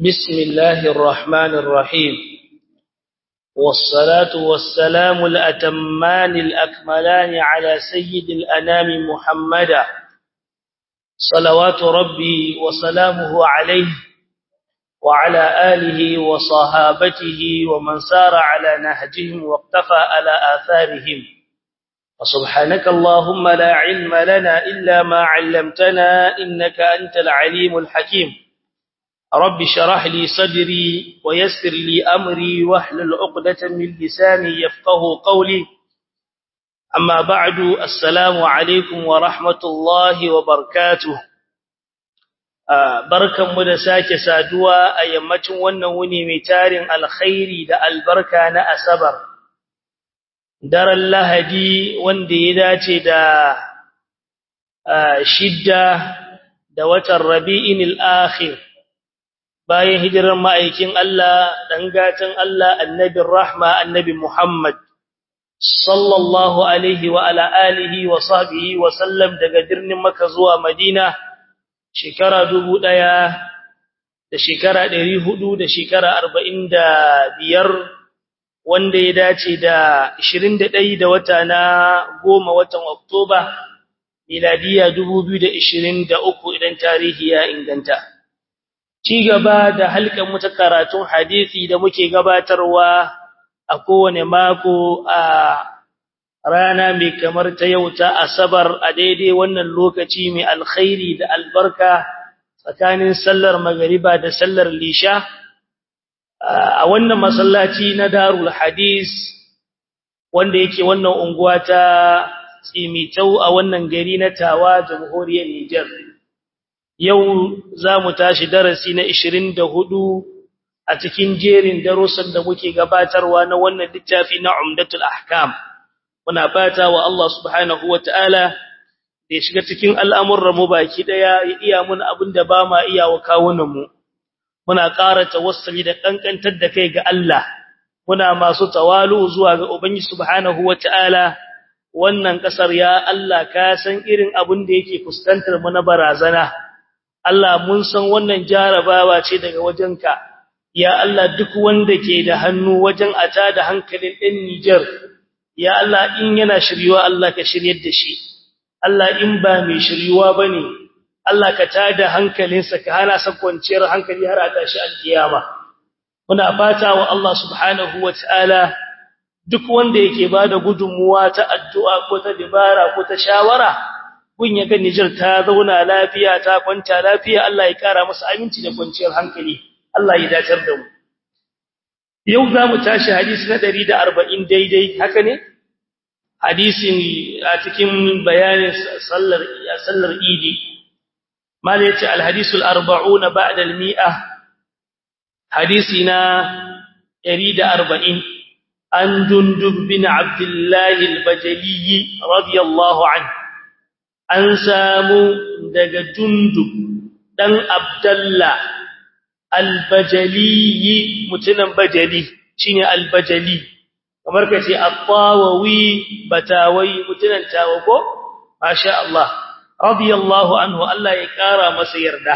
بسم الله الرحمن الرحيم والصلاة والسلام الأتمان الأكملان على سيد الأنام محمدا صلوات ربي وسلامه عليه وعلى آله وصحابته ومن سار على نهجهم واقتفى على آثارهم وسبحانك اللهم لا علم لنا إلا ما علمتنا إنك أنت العليم الحكيم رب شرح لي صدري ويسر لي أمري واحلل عقدة من لساني يفقه قولي أما بعد السلام عليكم ورحمة الله وبركاته barkan mu da sake saduwa a yammacin wannan wuni mai tarin alkhairi da albarka na asabar daren lahadi wanda ya dace da shidda da watan rabi'in al-akhir bayan hijirar ma'aikin Allah dan gatan Allah annabin rahma annabi Muhammad sallallahu alaihi wa ala alihi wa sahbihi wa sallam daga birnin Makka zuwa Madina shekara dubu ɗaya da shekara ɗari hudu da shekara arba'in da biyar wanda ya dace da ashirin da ɗai da wata na goma watan Oktoba miladiya dubu biyu da ashirin da uku idan tarihi ya inganta. Ci gaba da halkan mu ta karatun hadisi da muke gabatarwa a kowane mako a rana mai kamar ta yau ta asabar a daidai wannan lokaci mai alkhairi da albarka tsakanin sallar magariba da sallar lisha a wannan masallaci na darul hadis wanda yake wannan unguwa ta tsimitau a wannan gari na tawa jamhuriyar Nijar yau za mu tashi darasi na 24 a cikin jerin darussan da muke gabatarwa na wannan littafi na Umdatul Ahkam muna fata wa Allah subhanahu wataala da ya shiga cikin al'amuran mu baki daya ya iya mun abinda ba ma iya wa kawunan mu muna ƙara tawassuli da kankantar da kai ga Allah muna masu tawalu zuwa ga Ubangiji subhanahu wataala wannan kasar ya Allah ka san irin abin da yake fuskantar mu na barazana Allah mun san wannan jarabawa ce daga wajenka ya Allah duk wanda ke da hannu wajen ata da hankalin ɗan Niger ya Allah in yana shiryuwa Allah ka shiryar da shi Allah in ba mai shiryuwa bane Allah ka tada hankalinsa ka hana sa kwanciyar hankali har a tashi alkiyama muna fata wa Allah subhanahu wataala duk wanda yake bada gudunmuwa ta addu'a ko ta dibara ko ta shawara kun yaga Niger ta zauna lafiya ta kwanta lafiya Allah ya kara masa aminci da kwanciyar hankali Allah ya dacar da mu yau za mu tashi hadisi na 140 daidai haka ne hadisin a cikin bayanin sallar sallar idi mal yace al hadisul 40 ba'da al mi'a hadisina 140 an jundub bin abdullah al bajali radiyallahu anhu an samu daga jundub dan abdullah al bajali mutunan bajali shine al bajali kamar ka ce at-tawawi batawai mutunan tawako masha Allah radiyallahu anhu Allah ya kara masa yarda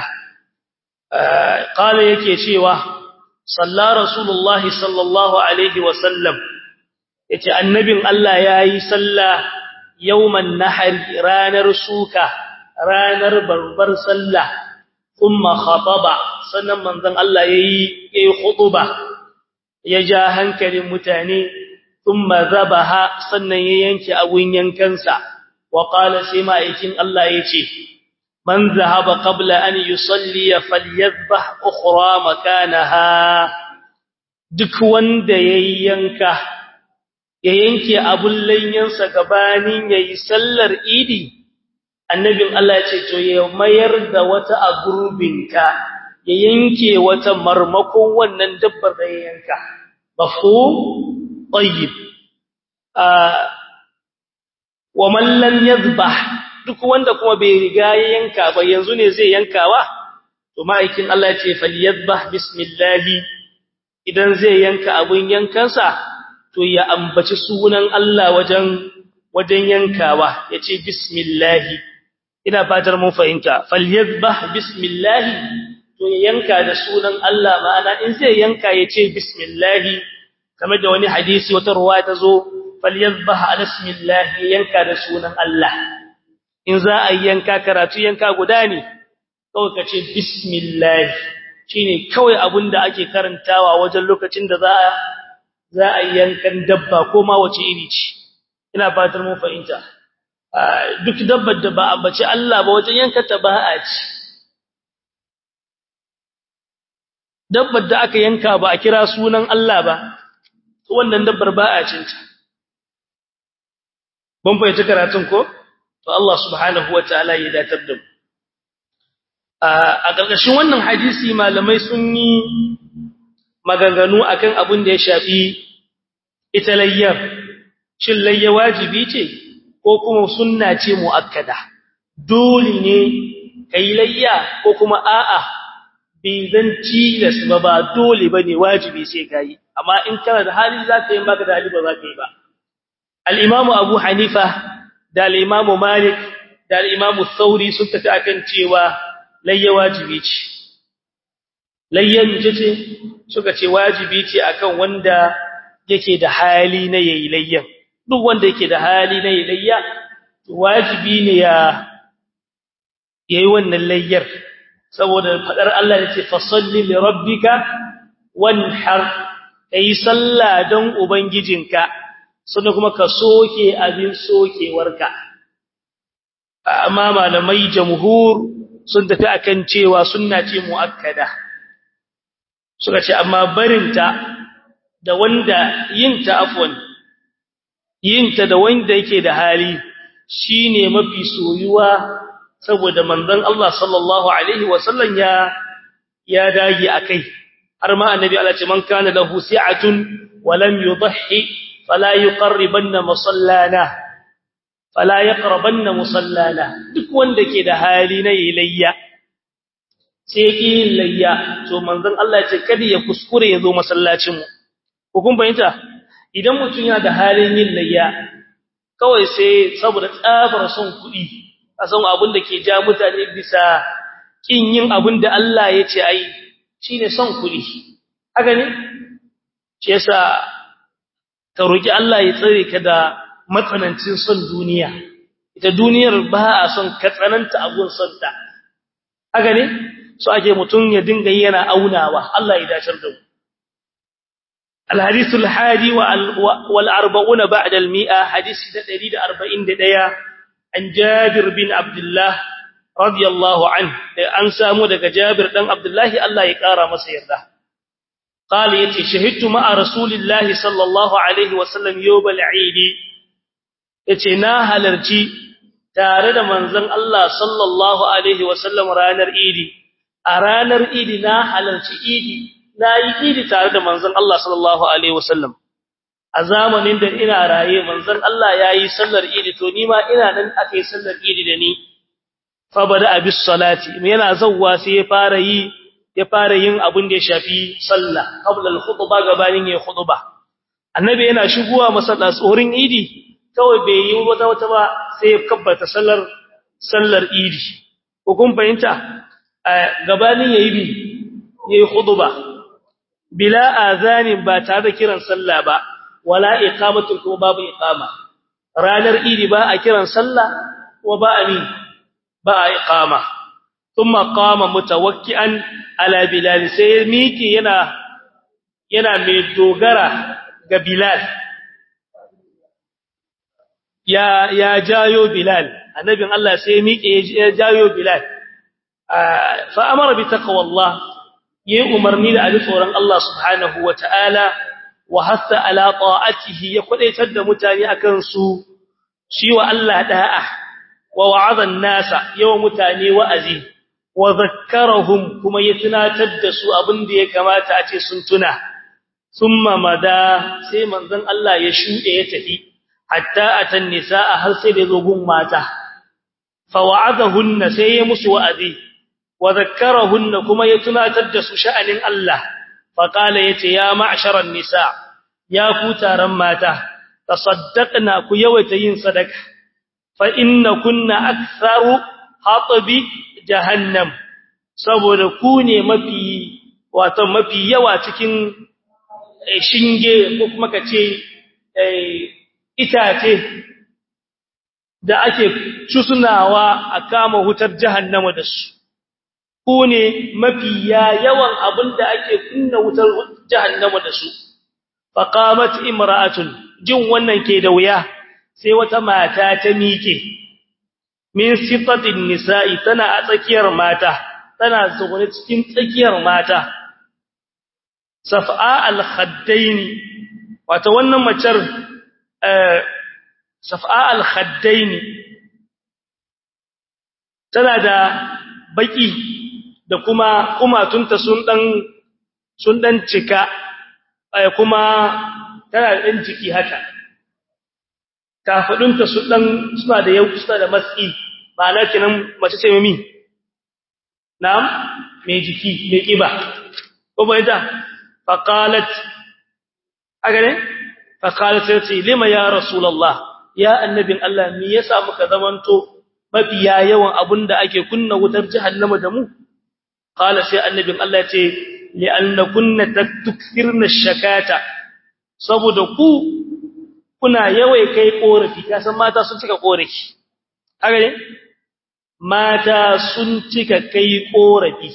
qala yake cewa salla rasulullah sallallahu alaihi wa sallam yace annabin Allah yayi salla yawman nahr ranar suka ranar barbar sallah kuma khataba sannan manzon Allah yayi yayi khutba ya ja hankalin mutane ثم ذبح sannan ya yanke abun yankansa wa qala sai ma'aikin Allah yace man zahaba qabla an yusalli falyadhbah ukhra makanaha duk wanda yayi yanka ya yanke abun layyansa gabanin yayi sallar idi annabin Allah yace to ya mayar da wata a gurbinka ya yanke wata marmakon wannan dabbar da ya yanka mafhum طيب آه ومن لم يذبح duk wanda kuma bai riga ya yanka ba yanzu ne zai yankawa to ma'aikin Allah ya ce falyadhbah bismillah idan zai yanka abun yankansa to ya ambaci sunan Allah wajen wajen yankawa yace bismillah ina fatar mun fahimta falyadhbah bismillah to ya yanka da sunan Allah ma'ana in zai yanka ya ce bismillah kamar da wani hadisi wata ruwa ta zo falyazbah ala bismillah yanka da sunan Allah in za a yanka karatu yanka guda ne kawai ka ce bismillah shine kawai abinda ake karantawa wajen lokacin da za a za a yankan dabba ko ma wace iri ce ina fatar mun fahimta duk dabbar da ba a bace Allah ba wajen yanka ta ba a ci dabbar da aka yanka ba a kira sunan Allah ba wannan dabbar ba a cinta ban fahimci karatun ko to Allah subhanahu wataala ya datar da mu a ƙarƙashin wannan hadisi malamai sun yi maganganu akan abin da ya shafi ita layyar shin layya wajibi ce ko kuma sunna ce muakkada dole ne kai layya ko kuma a'a bai zan tilas ba ba dole bane wajibi sai kai amma in kana da hali zaka yi maka da hali ba zaka yi ba al-imamu abu hanifa da al-imamu malik da al-imamu thauri sun tafi akan cewa layya wajibi ce layyan ce ce suka ce wajibi ce akan wanda yake da hali na yayi layyan duk wanda yake da hali na yayi layya wajibi ne ya yayi wannan layyar saboda fadar Allah yace fasalli li rabbika wanhar kai sallah don ubangijinka sannan kuma ka soke abin sokewarka amma malamai jamhur sun tafi akan cewa sunna ce muakkada suka ce amma barinta da wanda yinta afwan yinta da wanda yake da hali shine mafi soyuwa saboda manzon Allah sallallahu alaihi wasallam ya ya dage akai har ma annabi Allah ce man kana lahu si'atun wa lam yudhi fala yuqarribanna musallana fala yaqrabanna musallana duk wanda ke da hali na yilayya sai ki layya to manzon Allah ya ce kada ya kuskure ya zo masallacin mu ko kun fahimta idan mutum yana da halin yin layya kawai sai saboda tsabar son kuɗi a san abin da ke ja mutane bisa kin yin abin da Allah ya ce ai shine son kuɗi haka ne shi yasa ka roki Allah ya tsare ka da matsanancin son duniya ita duniyar ba a son ka tsananta abun son ta haka ne so ake mutum ya dinga yana aunawa Allah ya dacar da mu الحديث الحادي والأربعون بعد المئة حديث تدريد أربعين دقيقة عن جابر بن عبد الله رضي الله عنه أن سامو دك جابر بن عبد الله الله يقارى مسير ده قال يتي شهدت مع رسول الله صلى الله عليه وسلم يوم العيد يتي نا halarci tare da manzon Allah sallallahu alaihi wasallam ranar idi a ranar idi na halarci idi na yi idi tare da manzon Allah sallallahu alaihi wasallam a zamanin da ina raye manzon Allah yayi sallar idi to ni ma ina nan akai sallar idi da ni fa bada abis salati yana zawwa sai ya fara yi ya fara yin abin da ya shafi sallah qabla al khutba gabanin ya khutba annabi yana shigowa masalla tsorin idi kawai bai yi wata wata ba sai ya kabbata sallar sallar idi ko kun fahimta gabanin yayi bi yayi khutba bila azanin ba tare da kiran sallah ba wala iqamatin kuma babu iqama ranar idi ba a kiran sallah wa ba amin ba a iqama thumma qama mutawakkian ala bilal sai miki yana yana mai dogara ga bilal ya ya jayo bilal annabin Allah sai miki ya jayo bilal fa amara bi taqwallah yi umarni da ali tsoron Allah subhanahu wa ta'ala wa hassa ala ta'atihi ya kwadaitar da mutane akan su shi wa Allah da'a wa wa'azan nasa yawan mutane wa'azi wa zakkarahum kuma ya tunatar da su abin da ya kamata a ce sun tuna summa mada sai manzon Allah ya shude ya tafi hatta atan nisaa har sai da zo gun mata fa wa'azahunna sai ya musu wa'azi wa zakkarahunna kuma ya tunatar da su sha'anin Allah fa qala yace ya ma'sharan nisa ya ku taron mata tasaddaqna ku yawaita yin sadaka fa inna kunna aktharu hatbi jahannam saboda ku ne mafi wato mafi yawa cikin shinge ko kuma kace itace da ake cusunawa a kama hutar jahannama da su ku ne mafi yawan abinda ake kunna wutar jahannama da su faqamat imra'atun jin wannan ke da wuya sai wata mata ta miƙe min sifatin nisa'i tana a tsakiyar mata tana zaune cikin tsakiyar mata saf'a al-khaddaini wato wannan macar saf'a al-khaddaini tana da baki da kuma kumatunta sun dan sun dan cika kuma tana da dan jiki haka kafadunta su dan suna da yau suna da matsi ma'ana kinan mace ce mami na'am mai jiki mai kiba ko bai da faqalat aga ne faqalat sai lima ya rasulullah ya annabin Allah me yasa muka zamanto mafiya yawan abunda ake kunna wutar jahannama da mu qala sai annabin Allah ya ce li'anna kunna tukthirna shakata saboda ku kuna yawai kai korafi kasan mata sun cika korafi haka ne mata sun cika kai korafi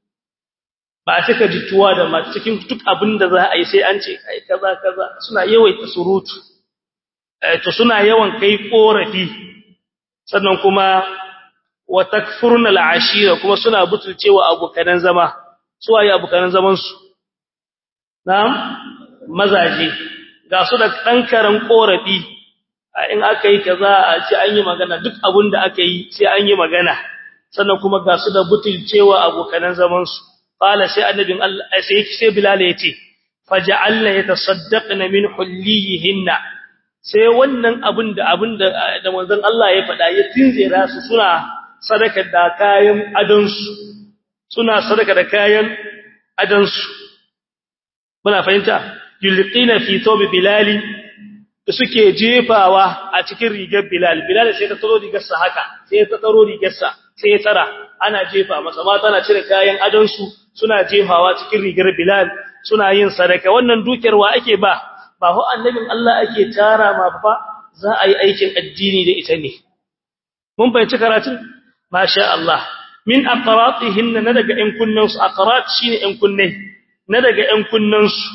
ba cika jituwa da mata cikin duk abin da za a yi sai an ce ai kaza kaza suna yawaita surutu to suna yawan kai korafi sannan kuma wa takfurna al'ashira kuma suna butulcewa abokanan zama su waye abokanan zaman su na'am mazaje ga su da ɗankaran ƙorafi in aka yi kaza a ce an yi magana duk abin da aka yi sai an yi magana sannan kuma ga su da butulcewa abokanan zamansu ƙala sai annabin Allah sai sai Bilal ya ce faja'alna yatasaddaqna min hullihinna sai wannan abin da abin da da manzon Allah ya faɗa ya tinzira su suna sadaka da kayan adonsu suna sadaka da kayan adonsu muna fahimta yulqina fi thawb bilal suke jefawa a cikin rigar bilal bilal sai ta tsaro rigar sa haka sai ta tsaro rigar sa sai ya tsara ana jefa masa ma tana cire kayan adon su suna jefawa cikin rigar bilal suna yin sadaka wannan dukiyar wa ake ba ba ho annabin Allah ake tara ma fa za a yi aikin addini da ita ne mun bayyana karatun masha Allah min aqratihinna na daga ƴan kunnan su aqrat shine ƴan kunne na daga ƴan kunnan su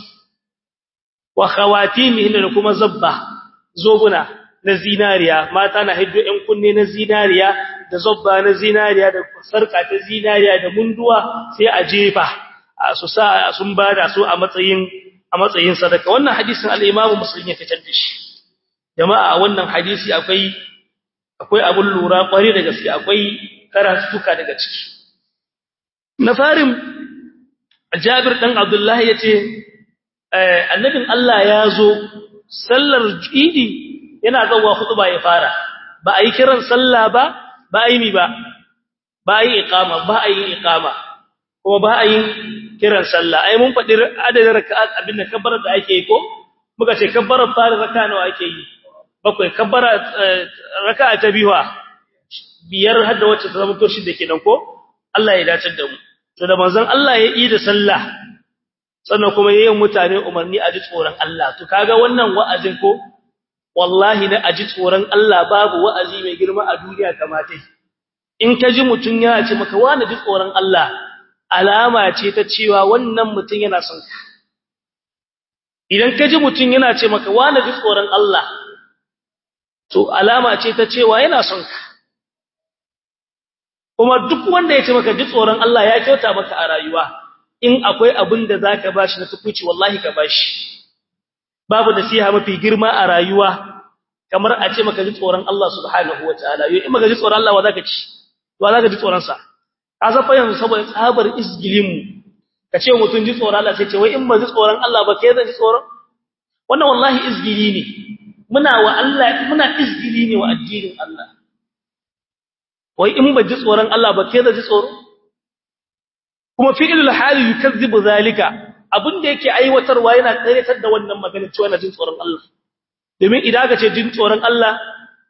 wa khawatimihin da kuma zabba zobuna na zinariya mata na hiddo ɗan kunne na zinariya da zabba na zinariya da sarka ta zinariya da munduwa sai a jefa su sa sun bada su a matsayin a matsayin sadaka wannan hadisin al-Imam Muslim ya fitar da shi jama'a wannan hadisi akwai akwai abun lura kwari da gaske akwai karatuka daga ciki na farin Jabir dan Abdullah yace annabin Allah ya zo sallar idi yana zawa khutba ya fara ba a yi kiran sallah ba ba a yi mi ba ba a yi iqama ba a yi iqama kuma ba a yi kiran sallah ai mun faɗi adadin raka'at abin da kabbara da ake yi ko muka ce kabbara fara raka'a nawa ake yi bakwai kabbara raka'a ta biwa biyar hadda wacce ta zama to shi da kenan ko Allah ya dace da mu to da manzon Allah ya yi da sallah sannan kuma yayin mutane umarni a ji tsoron Allah to kaga wannan wa'azin ko wallahi na aji tsoron Allah babu wa'azi mai girma a duniya kamata in ka ji mutun yana ce maka wani ji tsoron Allah alama ce ta cewa wannan mutun yana son ka idan ka ji mutun yana ce maka wani ji tsoron Allah to alama ce ta cewa yana son ka kuma duk wanda ya ce maka ji tsoron Allah ya kyauta maka a rayuwa in akwai abin da zaka bashi na tukuci wallahi ka bashi babu nasiha mafi girma a rayuwa kamar a ce maka ji tsoron Allah subhanahu wataala yau in maka ji tsoron Allah wa zaka ci wa zaka ji tsoron sa ka san fa yanzu saboda tsabar isgilin mu ka ce mutun ji tsoron Allah sai ce wai in ba ji tsoron Allah ba kai zan ji tsoron wannan wallahi isgili ne muna wa Allah muna isgili ne wa addinin Allah wai in ba ji tsoron Allah ba kai zan ji tsoro kuma fi'ilul hali yukazzibu zalika abinda yake aiwatarwa yana tsayyatar da wannan magana cewa yana jin tsoron Allah domin idan aka ce jin tsoron Allah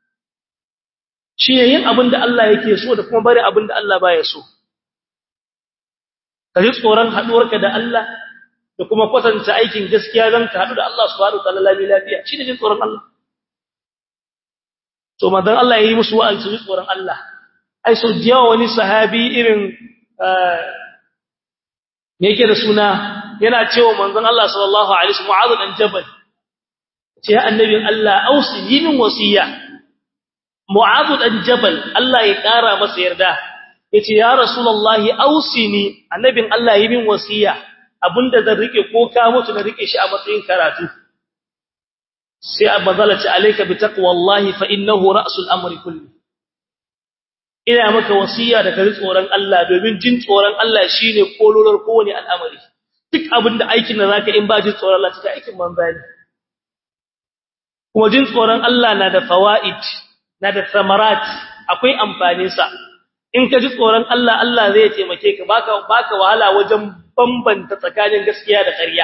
shi ne yin abinda Allah yake so da kuma bari abinda Allah baya so ka ji tsoron haduwarka da Allah da kuma kwatanta aikin gaskiya zan ka hadu da Allah subhanahu wataala lami lafiya shine jin tsoron Allah to manzon Allah yayi musu wa'azi su ji tsoron Allah ai so jiya wani sahabi irin me yake da suna yana cewa manzon Allah sallallahu alaihi wasallam Mu'adh dan Jabal ce ya annabin Allah ausi min wasiya Mu'adh dan Jabal Allah ya kara masa yarda yace ya rasulullahi ausini annabin Allah yi min wasiya abinda zan rike ko ka mutu na rike shi a matsayin karatu sai abazala ce alayka bi taqwallahi fa innahu ra'sul amri kulli ina maka wasiya da kari tsoron Allah domin jin tsoron Allah shine kololar kowane al'amari duk abinda aikin da zaka in ba jin tsoron Allah take aikin banza ne kuma jin tsoron Allah na da fawaid na da samarat akwai amfanin sa in ka ji tsoron Allah Allah zai taimake ka baka baka wahala wajen bambanta tsakanin gaskiya da ƙarya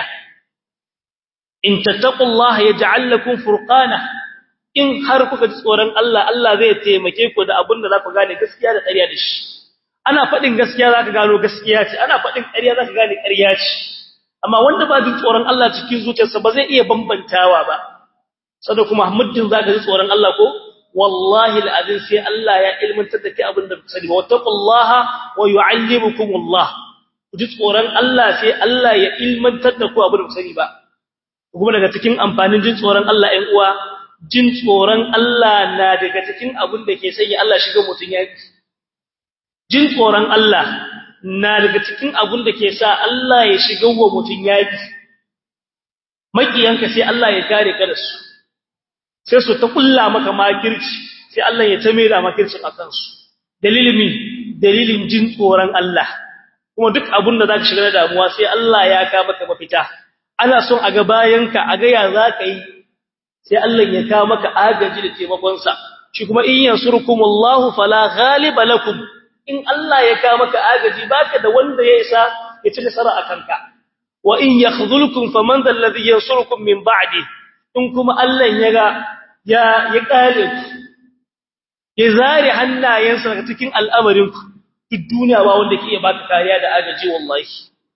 in tattaqullaha yaj'al lakum furqana in har kuka ji tsoron Allah Allah zai taimake ku da abin da za ku gane gaskiya da ƙarya da shi ana faɗin gaskiya za ka gano gaskiya ce ana faɗin ƙarya za ka gane ƙarya ce amma wanda ba jin tsoron Allah cikin zuciyarsa ba zai iya bambantawa ba sada kuma muddin za ka ji tsoron Allah ko wallahi al'azim sai Allah ya ilmantar da kai abin da ku sani ba wattaqullaha wa yu'allimukumullah ku ji tsoron Allah sai Allah ya ilmantar da ku abin da ku sani ba kuma daga cikin amfanin jin tsoron Allah ɗan uwa jin tsoron Allah na daga cikin abin da ke sanya Allah shiga mutun yaki jin tsoron Allah na daga cikin abin da ke sa Allah ya shiga wa mutun yaki makiyanka sai Allah ya kare ka da su sai su ta kulla maka makirci sai Allah ya tame da makircin akan su dalilin mi dalilin jin tsoron Allah kuma duk abin da zaka shiga da damuwa sai Allah ya ka maka mafita ana son a ga bayanka a ga ya zaka yi sai Allah ya kawo maka agaji da taimakon sa shi kuma in yansurkumullahu fala ghaliba lakum in Allah ya kawo maka agaji baka da wanda ya isa ya ci nasara akan ka wa in yakhdhulkum faman dhal ladhi yansurukum min ba'di in kuma Allah ya ga ya ya kare ku ya zare hannayensa daga cikin al'amarin ku duk duniya ba wanda ke iya baka kariya da agaji wallahi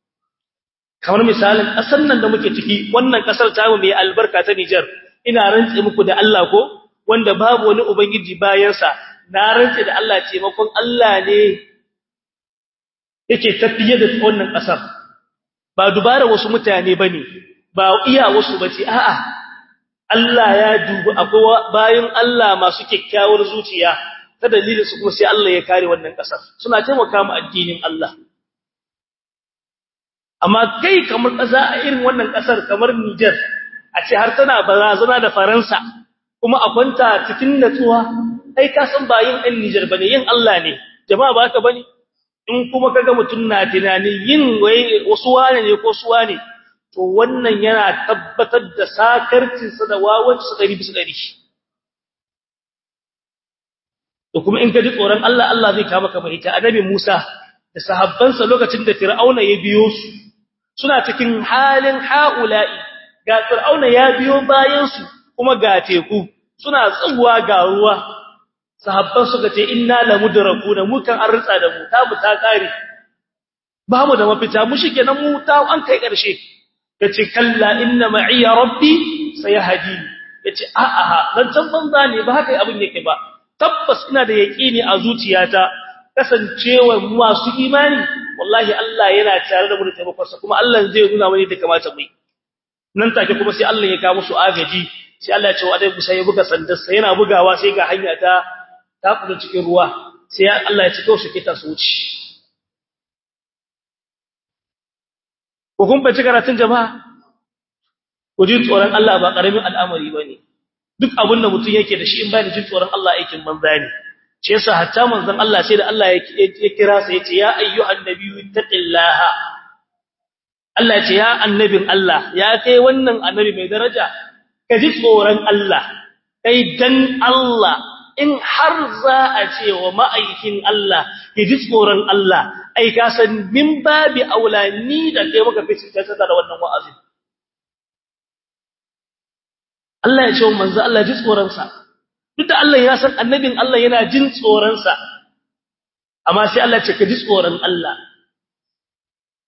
kamar misalin kasar nan da muke ciki wannan kasar ta mu mai albarka ta Niger ina rantse muku da Allah ko wanda babu wani ubangiji bayansa na rantse da Allah taimakon Allah ne yake tafiye da wannan kasar ba dubara wasu mutane bane ba iya wasu bace a'a Allah ya dubi akwai bayan Allah masu kyakkyawar zuciya ta dalilin su kuma sai Allah ya kare wannan kasar suna taimaka mu addinin Allah amma kai kamar ƙasa a irin wannan ƙasar kamar Niger a ce har tana barazana da Faransa kuma a kwanta cikin natsuwa ai ka san ba yin ɗan Niger bane yin Allah ne jama'a ba haka bane in kuma kaga mutun na tunanin yin wai wasu wane ne ko suwa ne to wannan yana tabbatar da sakarcin sa da wawanci sa dari bisa dari to kuma in ka ji tsoron Allah Allah zai kawo maka fahimta annabi Musa da sahabbansa lokacin da Fir'auna ya biyo su suna cikin halin haula'i ga Fir'auna ya biyo bayan su kuma ga teku suna tsuwa ga ruwa sahabban suka ce inna lamudrakuna mu kan an ritsa da mu ta mu ta kare ba mu da mafita mu shikenan mu ta an kai karshe yace kalla inna ma'iya rabbi sayahdi yace a a dan can banza ne ba haka abin yake ba tabbas ina da yaqini a zuciyata kasancewa masu imani wallahi Allah yana tare da mu da taimakonsa kuma Allah zai nuna mani da kamata mu nan take kuma sai Allah ya kawo musu agaji sai Allah ya ce wa dai Musa ya buga sandarsa yana bugawa sai ga hanya ta ta kudu cikin ruwa sai Allah ya cika su kita su wuce ko kun bace karatun jama'a ku ji tsoron Allah ba karamin al'amari bane duk abin da mutum yake da shi in bai da jin tsoron Allah aikin banza ne shi yasa hatta manzon Allah sai da Allah ya kira sa yace ya ayyuhan nabiyyu taqillaha Allah yace ya annabin Allah ya kai wannan annabi mai daraja ka ji tsoron Allah kai dan Allah in har za a ce wa ma'aikin Allah ya ji tsoron Allah ai ka san min babi aulani da kai maka fice ta da wannan wa'azi Allah ya ce wa manzo Allah ji tsoron sa duk da Allah ya san annabin Allah yana jin tsoron sa amma sai Allah ce ka ji tsoron Allah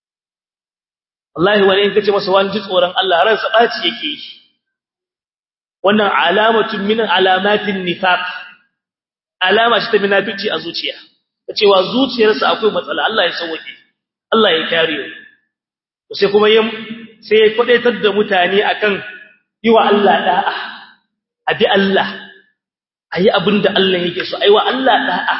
wallahi wani in kace masa wani ji tsoron Allah ransa baci yake yi wannan alamatun min alamatin nifaq alama ce ta munafici a zuciya cewa zuciyarsa akwai matsala Allah ya sauke Allah ya kare mu sai kuma yin sai ya kwadaitar da mutane akan yi wa Allah da'a abi Allah ayi abinda Allah yake so ayi wa Allah da'a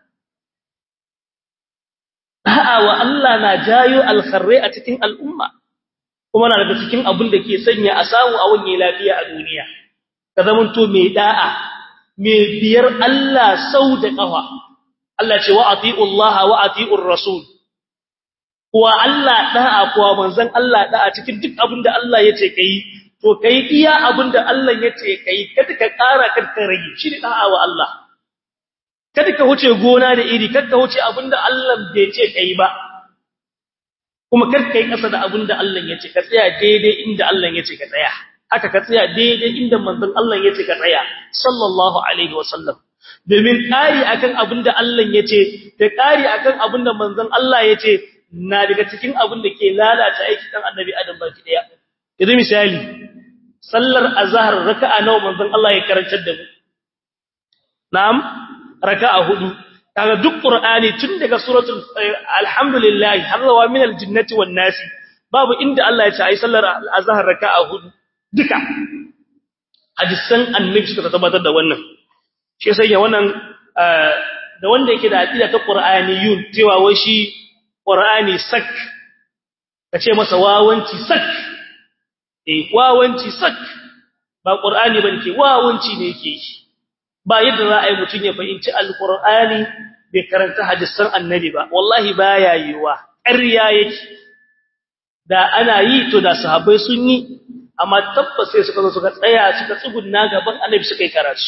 da'a wa Allah na jayo alkharrai a cikin al'umma kuma na daga cikin abin da ke sanya a samu a wani lafiya a duniya ka zamanto mai da'a mai biyar Allah sau da kafa Allah ce wa ati'u Allah wa ati'ur rasul kuwa Allah da'a kuwa manzon Allah da'a cikin duk abin da Allah yace kai to kai iya abin da Allah yace kai kada ka ƙara kada ka rage shi ne da'a wa Allah kada ka huce gona da iri kada ka huce abin da Allah bai ce kai ba kuma kada kai kasa da abin da Allah yace ka tsaya daidai inda Allah yace ka tsaya haka ka tsaya daidai inda manzon Allah yace ka tsaya sallallahu alaihi wasallam domin ƙari akan abin da Allah ya ce da ƙari akan abin da manzon Allah ya ce na daga cikin abin da ke lalata aiki dan annabi Adam baki daya idan misali sallar azhar raka'a nawa manzon Allah ya karantar da mu na'am raka'a hudu kaga duk qur'ani tun daga suratul alhamdulillah har zuwa min aljinnati wan nasi babu inda Allah ya ce ai sallar azhar raka'a hudu duka hadisan annabi suka tabbatar da wannan shi sai ya wannan da wanda yake da aqida ta qur'aniyun cewa wai shi qur'ani sak kace masa wawanci sak eh wawanci sak ba qur'ani bane ke wawanci ne yake shi ba yadda za a yi mutun ya fahimci alqur'ani bai karanta hadisan annabi ba wallahi baya yiwa ƙarya yake da ana yi to da sahabbai sun yi amma tabbas sai suka zo suka tsaya suka tsugunna gaban annabi suka yi karatu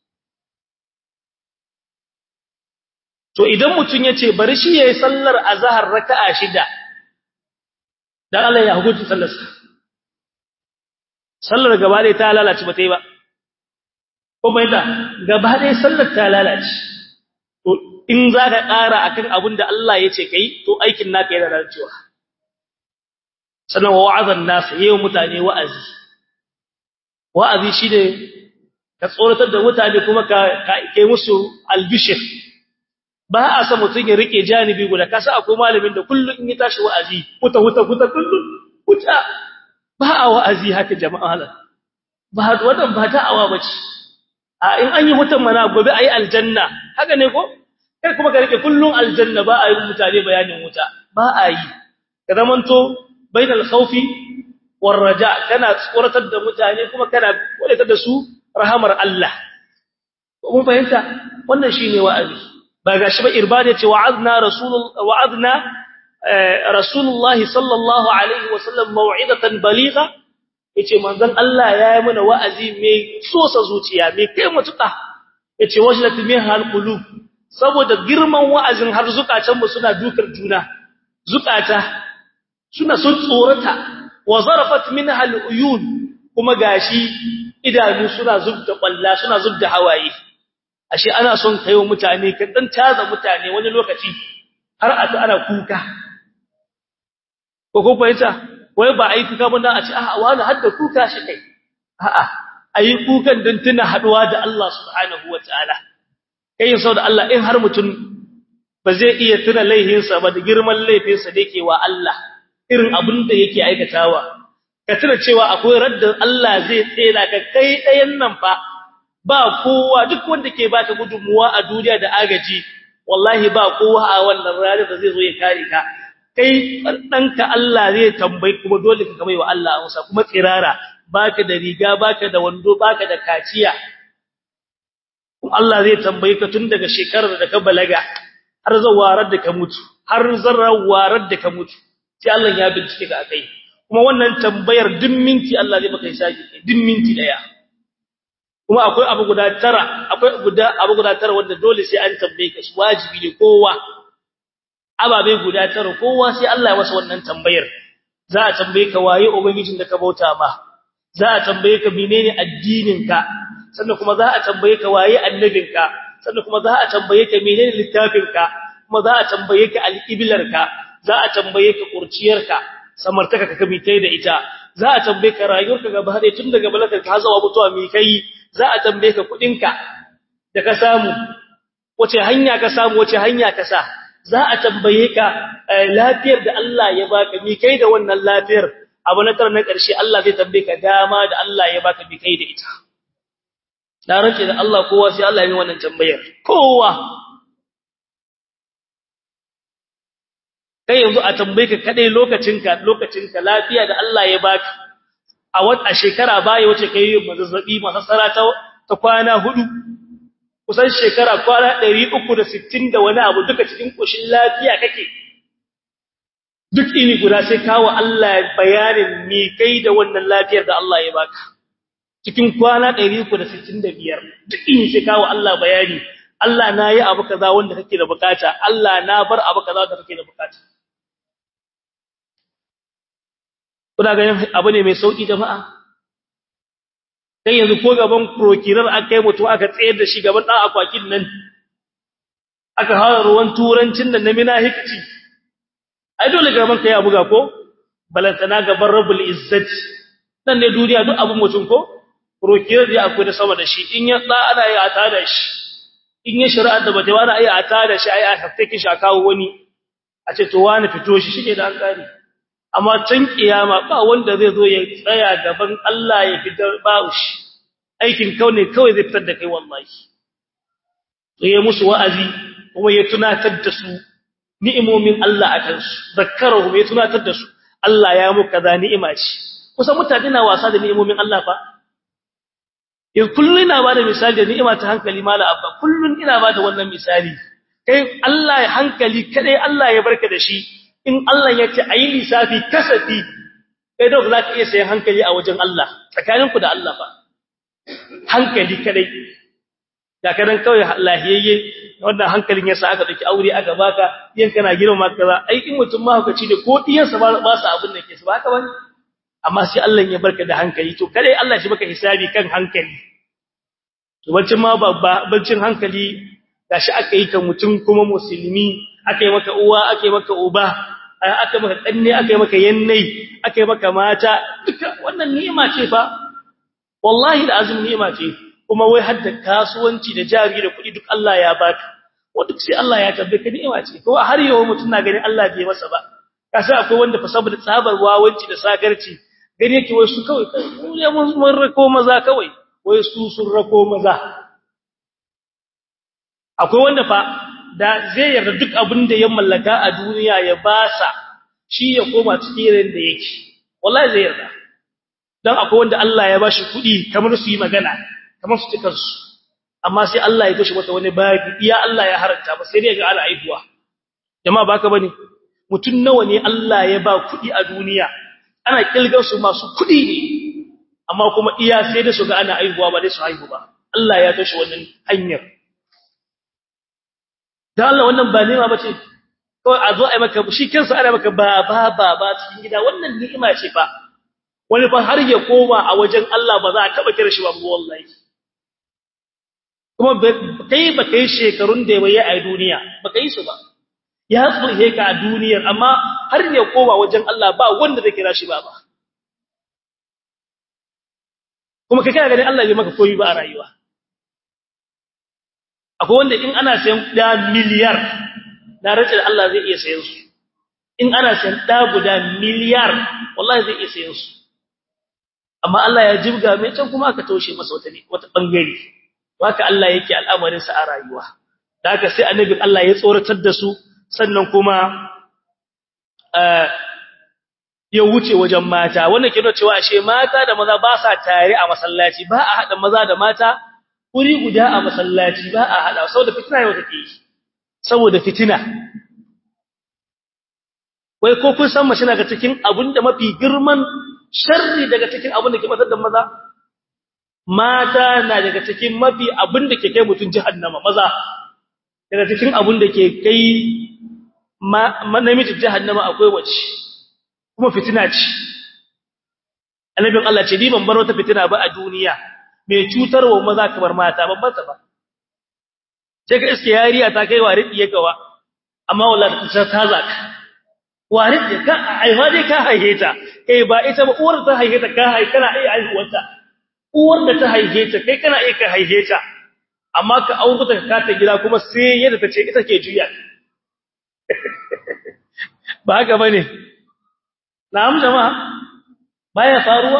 to idan mutun yace bari shi yayi sallar azhar raka'a shida dan Allah ya hukunta sallar sa sallar gaba dai ta lalace ba tai ba ko bai da gaba dai sallar ta lalace to in zaka ƙara akan abin da Allah yace kai to aikin naka yana lalacewa sannan wa wa'azan nas yayin mutane wa'azi wa'azi shine ka tsoratar da mutane kuma ka kai musu albishir ba a san mutun ya rike janibi guda kasa akwai malamin da kullun in ya tashi wa'azi huta huta huta kullun huta ba a wa'azi haka jama'a ba wannan ba da'awa bace a in an yi hutan mana gobe ayi aljanna haka ne ko kai kuma ka rike kullun aljanna ba a yi mutane bayanin wuta ba a yi ka zamanto bainal khawfi war raja kana tsoratar da mutane kuma kana wadatar da su rahamar Allah mun fahimta wannan shine wa'azi ba gashi ba irbada ce wa'adna rasulul wa'adna rasulullahi sallallahu alaihi wasallam mau'izatan baligha yace manzon Allah ya yi mana wa'azi mai sosa zuciya mai kai mutuka yace wajlat minha alqulub saboda girman wa'azin har zukatan mu suna dukar juna zukata suna sun tsorata wa zarafat minha aluyun kuma gashi idanu suna zubda kwalla suna zubda hawaye ashe ana son kaiwa mutane ka dan taza mutane wani lokaci har a ta ana kuka ko ko fahimta wai ba ai kuka ba dan a ce a wani hadda kuka shi kai a'a ayi kukan dan tuna haduwa da Allah subhanahu wataala kai sau da Allah in har mutum ba zai iya tuna laihinsa ba da girman laifinsa da yake wa Allah irin abin da yake aikatawa ka tuna cewa akwai raddan Allah zai tsela ka kai ɗayan nan fa ba kowa duk wanda ke baka gudunmuwa a duniya da agaji wallahi ba kowa a wannan ranar da zai zo ya kare ka kai ɗanka Allah zai tambayi kuma dole ka kamai wa Allah amsa kuma tsirara baka da riga baka da wando baka da kaciya kuma Allah zai tambaye ka tun daga shekarar da ka balaga har zawarar da ka mutu har zarrawarar da ka mutu sai Allah ya bincike ka akai kuma wannan tambayar duk minti Allah zai maka hisabi duk minti daya kuma akwai abu guda tara akwai guda abu guda tara wanda dole sai an tambaye ka shi wajibi ne kowa ababe guda tara kowa sai Allah ya masa wannan tambayar za a tambaye ka waye ubangijin da ka bauta ma za a tambaye ka menene addinin ka sannan kuma za a tambaye ka waye annabin ka sannan kuma za a tambaye ka menene littafin ka kuma za a tambaye ka al-iblar ka za a tambaye ka kurciyar ka samartaka ka mi kai da ita za a tambaye ka rayuwarka gaba da tun daga balaka ka hazawa mutuwa mi kai za a tambaye ka kudinka da ka samu wace hanya ka samu wace hanya ka sa za a tambaye ka lafiyar da Allah ya baka mi kai da wannan lafiyar abu na tar na ƙarshe Allah zai tambaye ka dama da Allah ya baka mi kai da ita na rance da Allah kowa sai Allah ya yi wannan tambayar kowa kai yanzu a tambaye ka kadai lokacinka lokacinka lafiya da Allah ya baka a wata shekara baya wace kai mazazzabi masasara ta ta kwana hudu kusan shekara kwana 360 da wani abu duka cikin koshin lafiya kake duk ini guda sai kawo Allah bayanin me kai da wannan lafiyar da Allah ya baka cikin kwana 365 duk ini sai kawo Allah bayani Allah na yi abu kaza wanda kake da bukata Allah na bar abu kaza wanda kake da bukata kuna ganin abu ne mai sauki jama'a kai yanzu ko gaban prokirar aka yi mutum aka tsayar da shi gaban dan akwakin nan aka hawa ruwan turancin nan na minahikci ai dole gaban kai ya buga ko balantana gaban rabbul izzati nan ne duniya duk abun mutum ko prokirar da akwai da sama da shi in ya da ana yi a tada shi in ya shari'ar da bata wani ai a tada shi ai a haftake shi a kawo wani a ce to wani fito shi shike da an kare amma can kiyama ba wanda zai zo ya tsaya gaban Allah ya fitar ba shi aikin kau ne kawai zai fitar da kai wallahi sai ya musu wa'azi kuma ya tunatar da su ni'imomin Allah a kansu zakkarahu ya tunatar da su Allah ya mu kaza ni'ima ce kusa mutane na wasa da ni'imomin Allah fa in kullun ina bada misali da ni'ima ta hankali mala abba kullun ina bada wannan misali kai Allah ya hankali kadai Allah ya barka da shi in Allah ya ce ayi lissafi kasafi kai dole za ka iya sayan hankali a wajen Allah tsakaninku da Allah fa hankali kadai da kadan kawai lahiyayye wannan hankalin yasa aka dauki aure aka baka yan kana girma kaza ai in mutum ma hukaci ne ko diyansa ba ba su abin da ke su ba haka bane amma sai Allah ya barka da hankali to kadai Allah shi baka hisabi kan hankali to bancin ma babba bancin hankali gashi aka yi ka mutum kuma musulmi aka yi maka uwa aka yi maka uba aka maka kanne aka yi maka yannai aka yi maka mata duka wannan ni'ima ce fa wallahi da azumi ni'ima ce kuma wai har da kasuwanci da jari da kuɗi duk Allah ya baka wa duk sai Allah ya tabbata ni'ima ce ko har yau mutum na ganin Allah bai masa ba kasa akwai wanda fa saboda tsabar wawanci da sagarci gani yake wai su kawai mu ne mun rako maza kawai wai su sun rako maza akwai wanda fa da zai yarda duk abin da ya mallaka a duniya ya basa shi ya koma cikin ran da yake wallahi zai yarda dan akwai wanda Allah ya bashi kudi kamar su yi magana kamar su tikar su amma sai Allah ya toshe mata wani baki iya Allah ya haranta ba sai dai ga ala aihuwa jama'a baka bane mutun nawa ne Allah ya ba kudi a duniya ana kilgar su masu kudi ne amma kuma iya sai da su ga ana aihuwa ba dai su haihu ba Allah ya toshe wannan hanyar dan Allah wannan ba ni'ima bace kawai a zo ai maka shi kansa ana maka ba ba ba ba cikin gida wannan ni'ima ce fa wani fa har ya koma a wajen Allah ba za a taba kira shi ba wallahi kuma kai ba kai shekarun da yayi a duniya ba kai su ba ya tsohe ka a duniyar amma har ya koma wajen Allah ba wanda zai kira shi ba ba kuma kai kana ganin Allah bai maka koyi ba a rayuwa akwai wanda in ana sayan da miliyar na rantsa Allah zai iya sayan su in ana sayan da guda miliyar wallahi zai iya sayan su amma Allah ya jibga mai can kuma aka taushe masa wata ne wata bangare haka Allah yake al'amarin sa a rayuwa da haka sai annabi Allah ya tsoratar da su sannan kuma ya wuce wajen mata wannan ke nuna cewa ashe mata da maza ba sa tare a masallaci ba a hada maza da mata wuri guda a masallaci ba a hada saboda fitina yau take yi saboda fitina wai ko kun san mace na ga cikin abinda mafi girman sharri daga cikin abinda ke matsar da maza mata na daga cikin mafi abinda ke kai mutun jahannama maza daga cikin abinda ke kai namiji jahannama akwai wace kuma fitina ce annabin Allah ce ni ban bar wata fitina ba a duniya mai cutarwa maza kamar mata babban ta ba sai ka iske yariya ta kai wa riɗiye gawa amma wallahi ta ta zaka wani da ka aiwa dai ka haife ta kai ba ita ba uwar ta haife ta ka haife kana iya haihuwarta uwar da ta haife ta kai kana iya ka haife ta amma ka aure ta ka ta gida kuma sai yadda ta ce ita ke juya ba haka bane na'am jama'a baya faruwa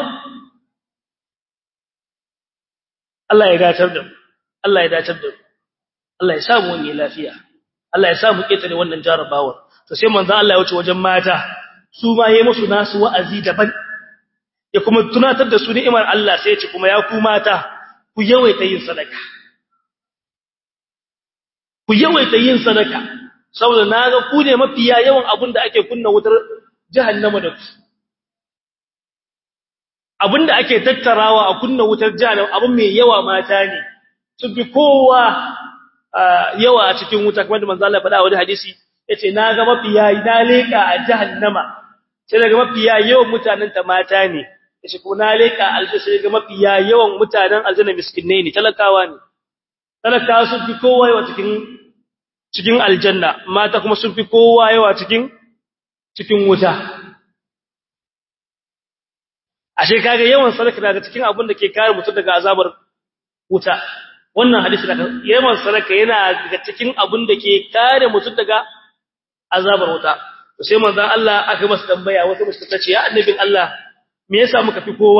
Allah ya gatar da mu Allah ya dacar da mu Allah ya samu wani lafiya Allah ya samu ketare wannan jarabawar to sai manzo Allah ya wuce wajen mata su ma yayi musu nasu wa'azi daban ya kuma tunatar da su ni'imar Allah sai ya ce kuma ya ku mata ku yawaita yin sadaka ku yawaita yin sadaka saboda naga ku ne mafiya yawan abin da ake kunna wutar jahannama da ku abinda ake tattarawa a kunna wutar jahannama abin mai yawa mata ne su bi kowa yawa a cikin wuta kamar da manzo Allah faɗa wani hadisi yace na ga mafiya na leka a jahannama sai daga mafiya yawan mutanen ta mata ne yace ko na leka aljanna sai daga mafiya yawan mutanen aljanna miskinai ne talakawa ne talakawa sun fi kowa yawa cikin cikin aljanna mata kuma sun fi kowa yawa cikin cikin wuta ashe kage yawan sadaka daga cikin abin da ke kare mutum daga azabar wuta wannan hadisi daga yawan sadaka yana daga cikin abin da ke kare mutum daga azabar wuta to sai manzon Allah aka masa tambaya wata mace ta ce ya annabin Allah me yasa muka fi kowa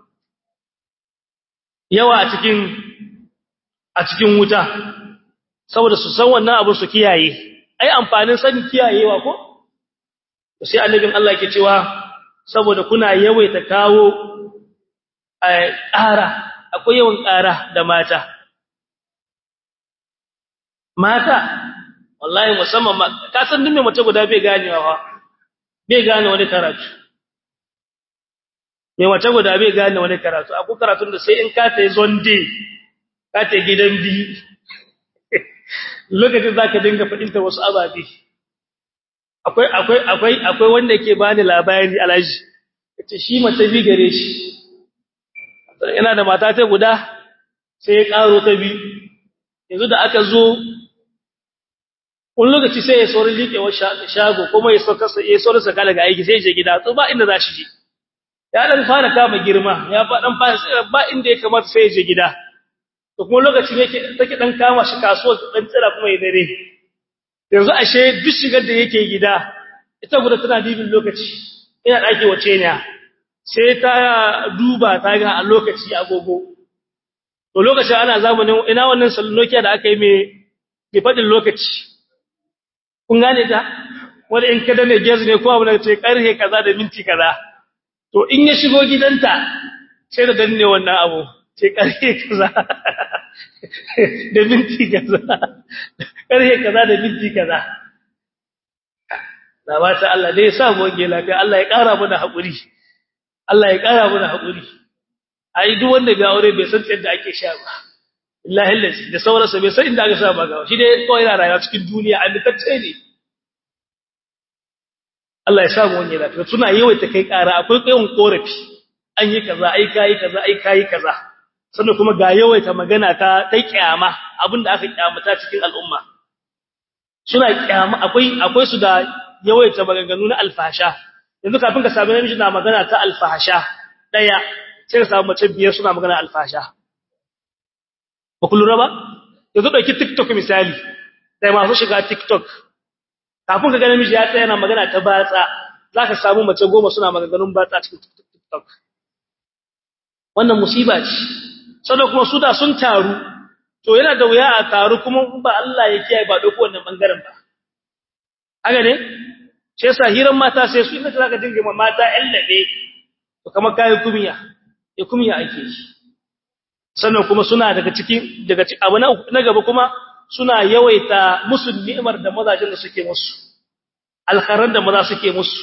yawa a cikin a cikin wuta saboda su san wannan abin su kiyaye ai amfanin sanin kiyayewa ko to sai annabin Allah yake cewa saboda kuna yawaita kawo ƙara akwai yawan ƙara da mata mata wallahi musamman ka san duk mai mace guda bai ganewa fa bai gane wani karatu mai mace guda bai gane wani karatu akwai karatun da sai in ka ta yi zonde ka ta gidan bi lokacin zaka dinga fadinta wasu ababe akwai akwai akwai akwai wanda yake bani labari alaji yace shi mace bi gare shi yana da mata ta guda sai ya karo ta bi yanzu da aka zo wani lokaci sai ya saurin liƙewar shago kuma ya sauka ya saurin saka daga aiki sai ya je gida to ba inda za shi je ya dan fara kama girma ya fa dan fara ba inda ya kamata sai ya je gida to kuma lokaci ne take dan kama shi kasuwar dan tsira kuma ya dare yanzu ashe duk shigar da yake gida ita guda tana dibin lokaci ina dake wace ne sai ta duba ta ga a lokaci agogo to lokacin ana zamanin ina wannan sallokiya da aka yi mai mai fadin lokaci kun gane ta wanda in kada ne gezi ne ko abu da ce karhe kaza da minti kaza to in ya shigo gidanta sai da danne wannan abu ce karhe kaza da minti kaza karhe kaza da minti kaza da ba ta Allah dai ya sa mu wange lafiya Allah ya ƙara mana haƙuri Allah ya ƙara mana haƙuri ai duk wanda bai aure bai san yadda ake sha ba billahi lillahi da sauransa bai san inda aka sha ba gawa shi dai kawai yana rayuwa cikin duniya amintacce ne Allah ya sa mu wange lafiya suna yawaita kai ƙara akwai kayan korafi an yi kaza ai kai kaza ai kai kaza sannan kuma ga yawaita magana ta ta kiyama abinda aka kiyamata cikin al'umma suna kiyama akwai akwai su da yawaita maganganu na alfasha yanzu kafin ka samu namiji na magana ta alfasha daya sai ka samu mace biyar suna magana alfasha ba ku lura ba yanzu dauki tiktok misali sai masu shiga tiktok kafin ka ga namiji ya tsaya yana magana ta batsa zaka samu mace goma suna maganganun batsa cikin tiktok wannan musiba ce sannan kuma su da sun taru to yana da wuya a taru kuma ba Allah ya kiyaye ba dauko wannan bangaren ba haka ne shi yasa hiran mata sai su inda zaka dinga ma mata labe to kamar kai kumiya ya kumiya ake shi sannan kuma suna daga cikin daga abu na gaba kuma suna yawaita musu ni'imar da mazajin da suke musu alkharan da maza suke musu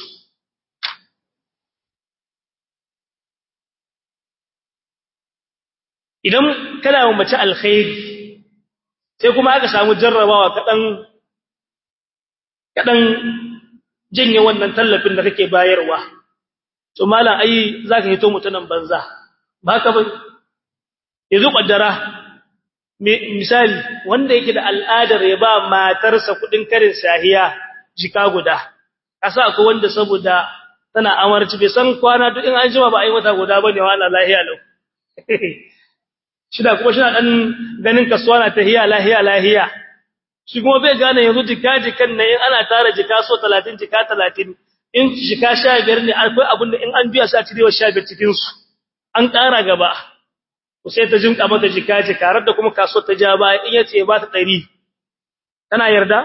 idan kana mace alkhairi sai kuma aka samu jarrabawa kadan kadan janye wannan tallafin da kake bayarwa to mallan ai zaka hito mutunan banza ba ka ba yanzu kaddara misali wanda yake da al'adar ya ba matarsa kudin karin sahiya jika guda kasa akwai wanda saboda tana amarci bai san kwana duk in an jima ba a yi wata guda bane wala lahiya lau shida kuma shina dan ganin kasuwa na tahiya lahiya lahiya shi kuma bai gane yanzu jika jikan nan in ana tara jika so 30 jika 30 in jika 15 ne akwai abin da in an biya sa cirewa 15 cikin su an ƙara gaba ku sai ta jinka mata jika jika har da kuma kasuwar ta ja baya in yace ba ta 100 tana yarda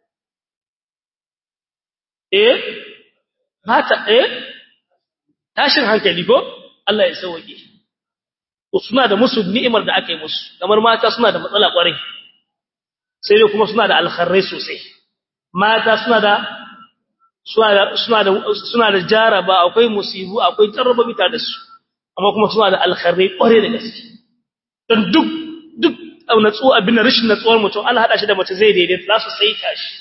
eh mata eh tashin hankali ko Allah ya sauke to suna da musu ni'imar da aka yi musu kamar mata suna da matsala kwarai sai dai kuma suna da alkharrai sosai mata suna da suna da suna da suna da jaraba akwai musibu akwai jarraba mita da su amma kuma suna da alkharrai kwarai da gaske don duk duk natsu abin rashin natsuwar mutum Allah hada shi da mace zai daidaita za su saita shi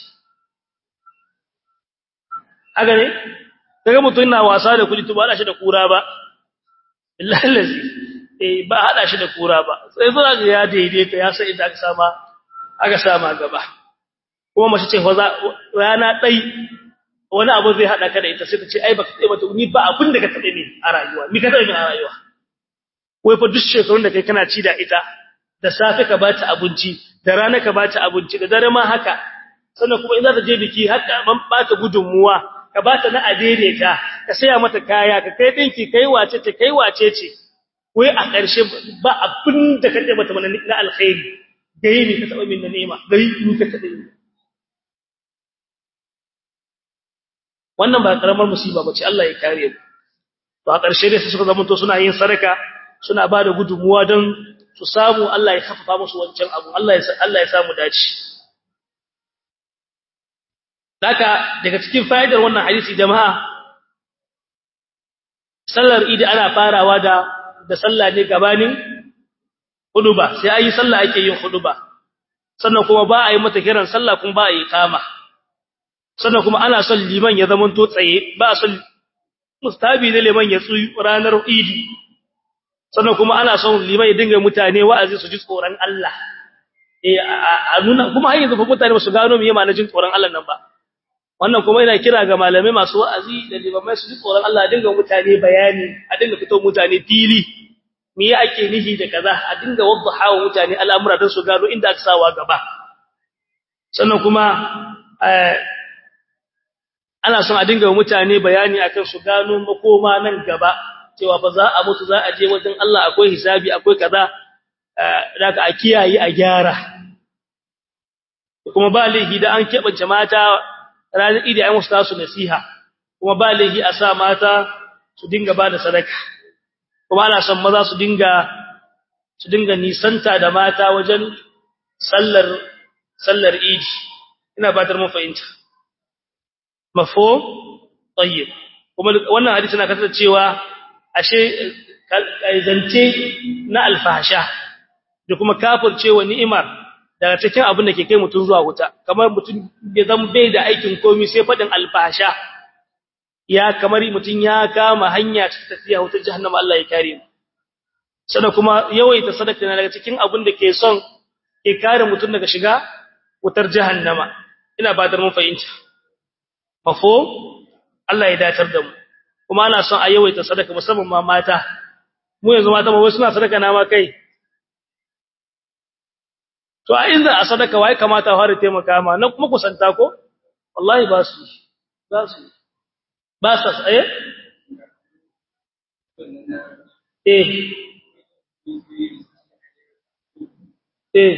haka ne kaga mutum yana wasa da kudi to ba hada shi da kura ba billahi lazi eh ba hada shi da kura ba sai zo ga ya daidaita ya sai idan aka sama aka sama gaba kuma mace ce fa rana dai wani abu zai hada ka da ita sai ta ce ai baka tsaye mata ni ba abin da ka tabe ni a rayuwa ni ka tabe ni a rayuwa wai fa duk shekarun da kai kana ci da ita da safe ka bata abinci da rana ka bata abinci da dare ma haka sannan kuma in za ta je biki haka ban bata gudunmuwa ka bata na adaidaita ka saya mata kaya ka kai dinki kai wace ce kai wace ce wai a ƙarshe ba abin da ka tabe mata na alkhairi gai ne ka taba min na nema gai ni ka tabe ni wannan ba karamar musiba bace Allah ya kare mu to a ƙarshe dai suka zama to suna yin sadaka suna ba da gudunmuwa don su samu Allah ya kafafa musu wancan abu Allah ya Allah ya samu dace Daka daga cikin fa'idar wannan hadisi jama'a sallar idi ana farawa da da sallah ne gabanin huduba sai ayi sallah ake yin huduba sannan kuma ba a yi mata kiran sallah kuma ba a yi kama sannan kuma ana son liman ya zama to tsaye ba a son mustabi ne liman ya tsuyi ranar idi sannan kuma ana son liman ya dinga mutane wa'azi su ji tsoron Allah eh a nuna kuma har yanzu fa mutane ba su gano me yana jin tsoron Allah nan ba wannan kuma ina kira ga malamai masu wa'azi da limamai su ji tsoron Allah a dinga mutane bayani a dinga fito mutane fili me ya ake nihi da kaza a dinga waddaha wa mutane al'amura don su gano inda aka sawa gaba sannan kuma ana son a dinga mutane bayani akan su gano makoma nan gaba cewa fa za a mutu za a je wajen Allah akwai hisabi akwai kaza daga a kiyaye a gyara kuma ba laifi da an keɓance mata ranar idi ai musu tasu nasiha kuma ba laifi a sa mata su dinga ba da sadaka kuma ana son maza su dinga su dinga nisanta da mata wajen sallar sallar idi ina batar mun fahimta mafhum tayyib kuma wannan hadisi na kasance cewa ashe zance na alfahasha da kuma kafircewa ni'imar daga cikin abin da ke kai mutun zuwa wuta kamar mutun bai zan bai da aikin komai sai fadin alfahasha ya kamar mutun ya kama hanya ta tafiya wutar jahannama Allah ya kare mu sannan kuma yawaita sadaka na daga cikin abin da ke son ke kare mutun daga shiga wutar jahannama ina ba da mun fahimta mafo Allah ya datar da mu kuma ana son a yawaita sadaka musamman ma mata mu yanzu mata ba wai suna sadaka na ma kai to a inda a sadaka wai kamata fara taimaka ma na kuma kusanta ko wallahi ba su ba su ba sa tsaye eh eh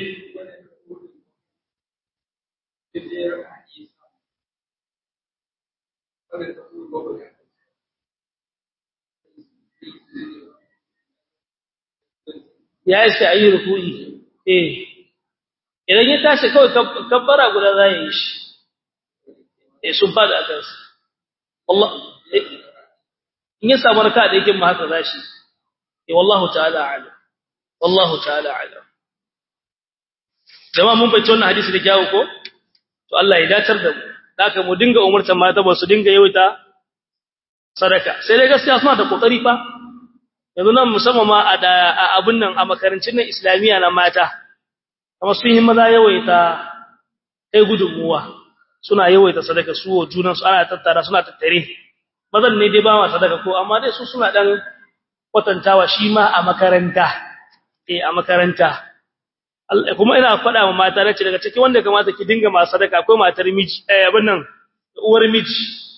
ya yi sai ayi ruku'i eh idan ya tashi kawai kabbara guda za yi shi eh sun fada a kansa Allah in ya samu raka da yake ma haka zashi eh wallahu ta'ala alim wallahu ta'ala alim jama'a mun bace wannan hadisi da kyawu ko to Allah ya datar da mu haka mu dinga umurtan mata ba su dinga yawaita sadaka sai dai gaskiya suna da kokari fa yanzu nan musamman ma a abun nan a makarancin nan islamiyya na mata amma sun yi maza yawaita kai gudunmuwa suna yawaita sadaka su wa junan su ana tattara suna tattare mazan ne dai ba ma sadaka ko amma dai su suna dan kwatantawa shi ma a makaranta eh a makaranta kuma ina faɗa wa mata nace daga cikin wanda kamata ki dinga ma sadaka akwai matar miji eh abin nan uwar miji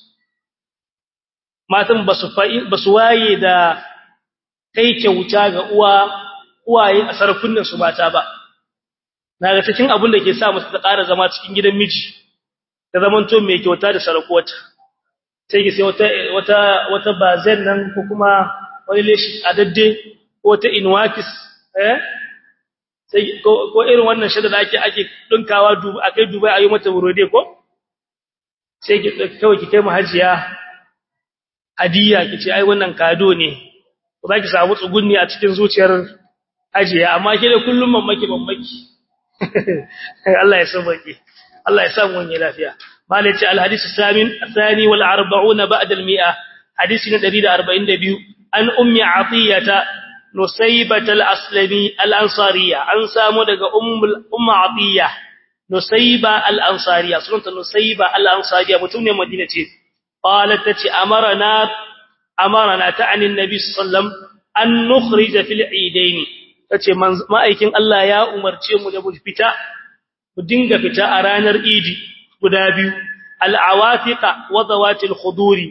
matan basu basu waye da kai kyauta ga uwa uwaye a sarkunan su mata ba naga cikin abin da ke sa musu ta ƙara zama cikin gidan miji ta zamanto mai kyauta da sarakuwata sai ki sai wata wata wata bazen nan ko kuma wani leshi adadde ko ta inwakis eh sai ko irin wannan shada da ake ake dinkawa dubu akai dubai ayi mata burode ko sai ki kawai ki kai mu hajiya hadiya kice ai wannan kado ne ko zaki samu tsugunni a cikin zuciyar hajiya amma ke da kullum mamaki mamaki Allah ya sabake Allah ya samu wani lafiya malaci alhadisi samin thani wal 40 ba'da al mi'a hadisi na 142 an ummi atiyata nusaybat al aslami al ansariya an samu daga ummul umma atiya nusayba al ansariya sunanta nusayba al ansariya mutum ne madina ce qalat tati amarna amarna ta'ani annabi sallam an nukhrij fil eidain tace ma'aikin Allah ya umarce mu da mu fita mu dinga fita a ranar idi guda biyu al'awatiqa wa zawatil khuduri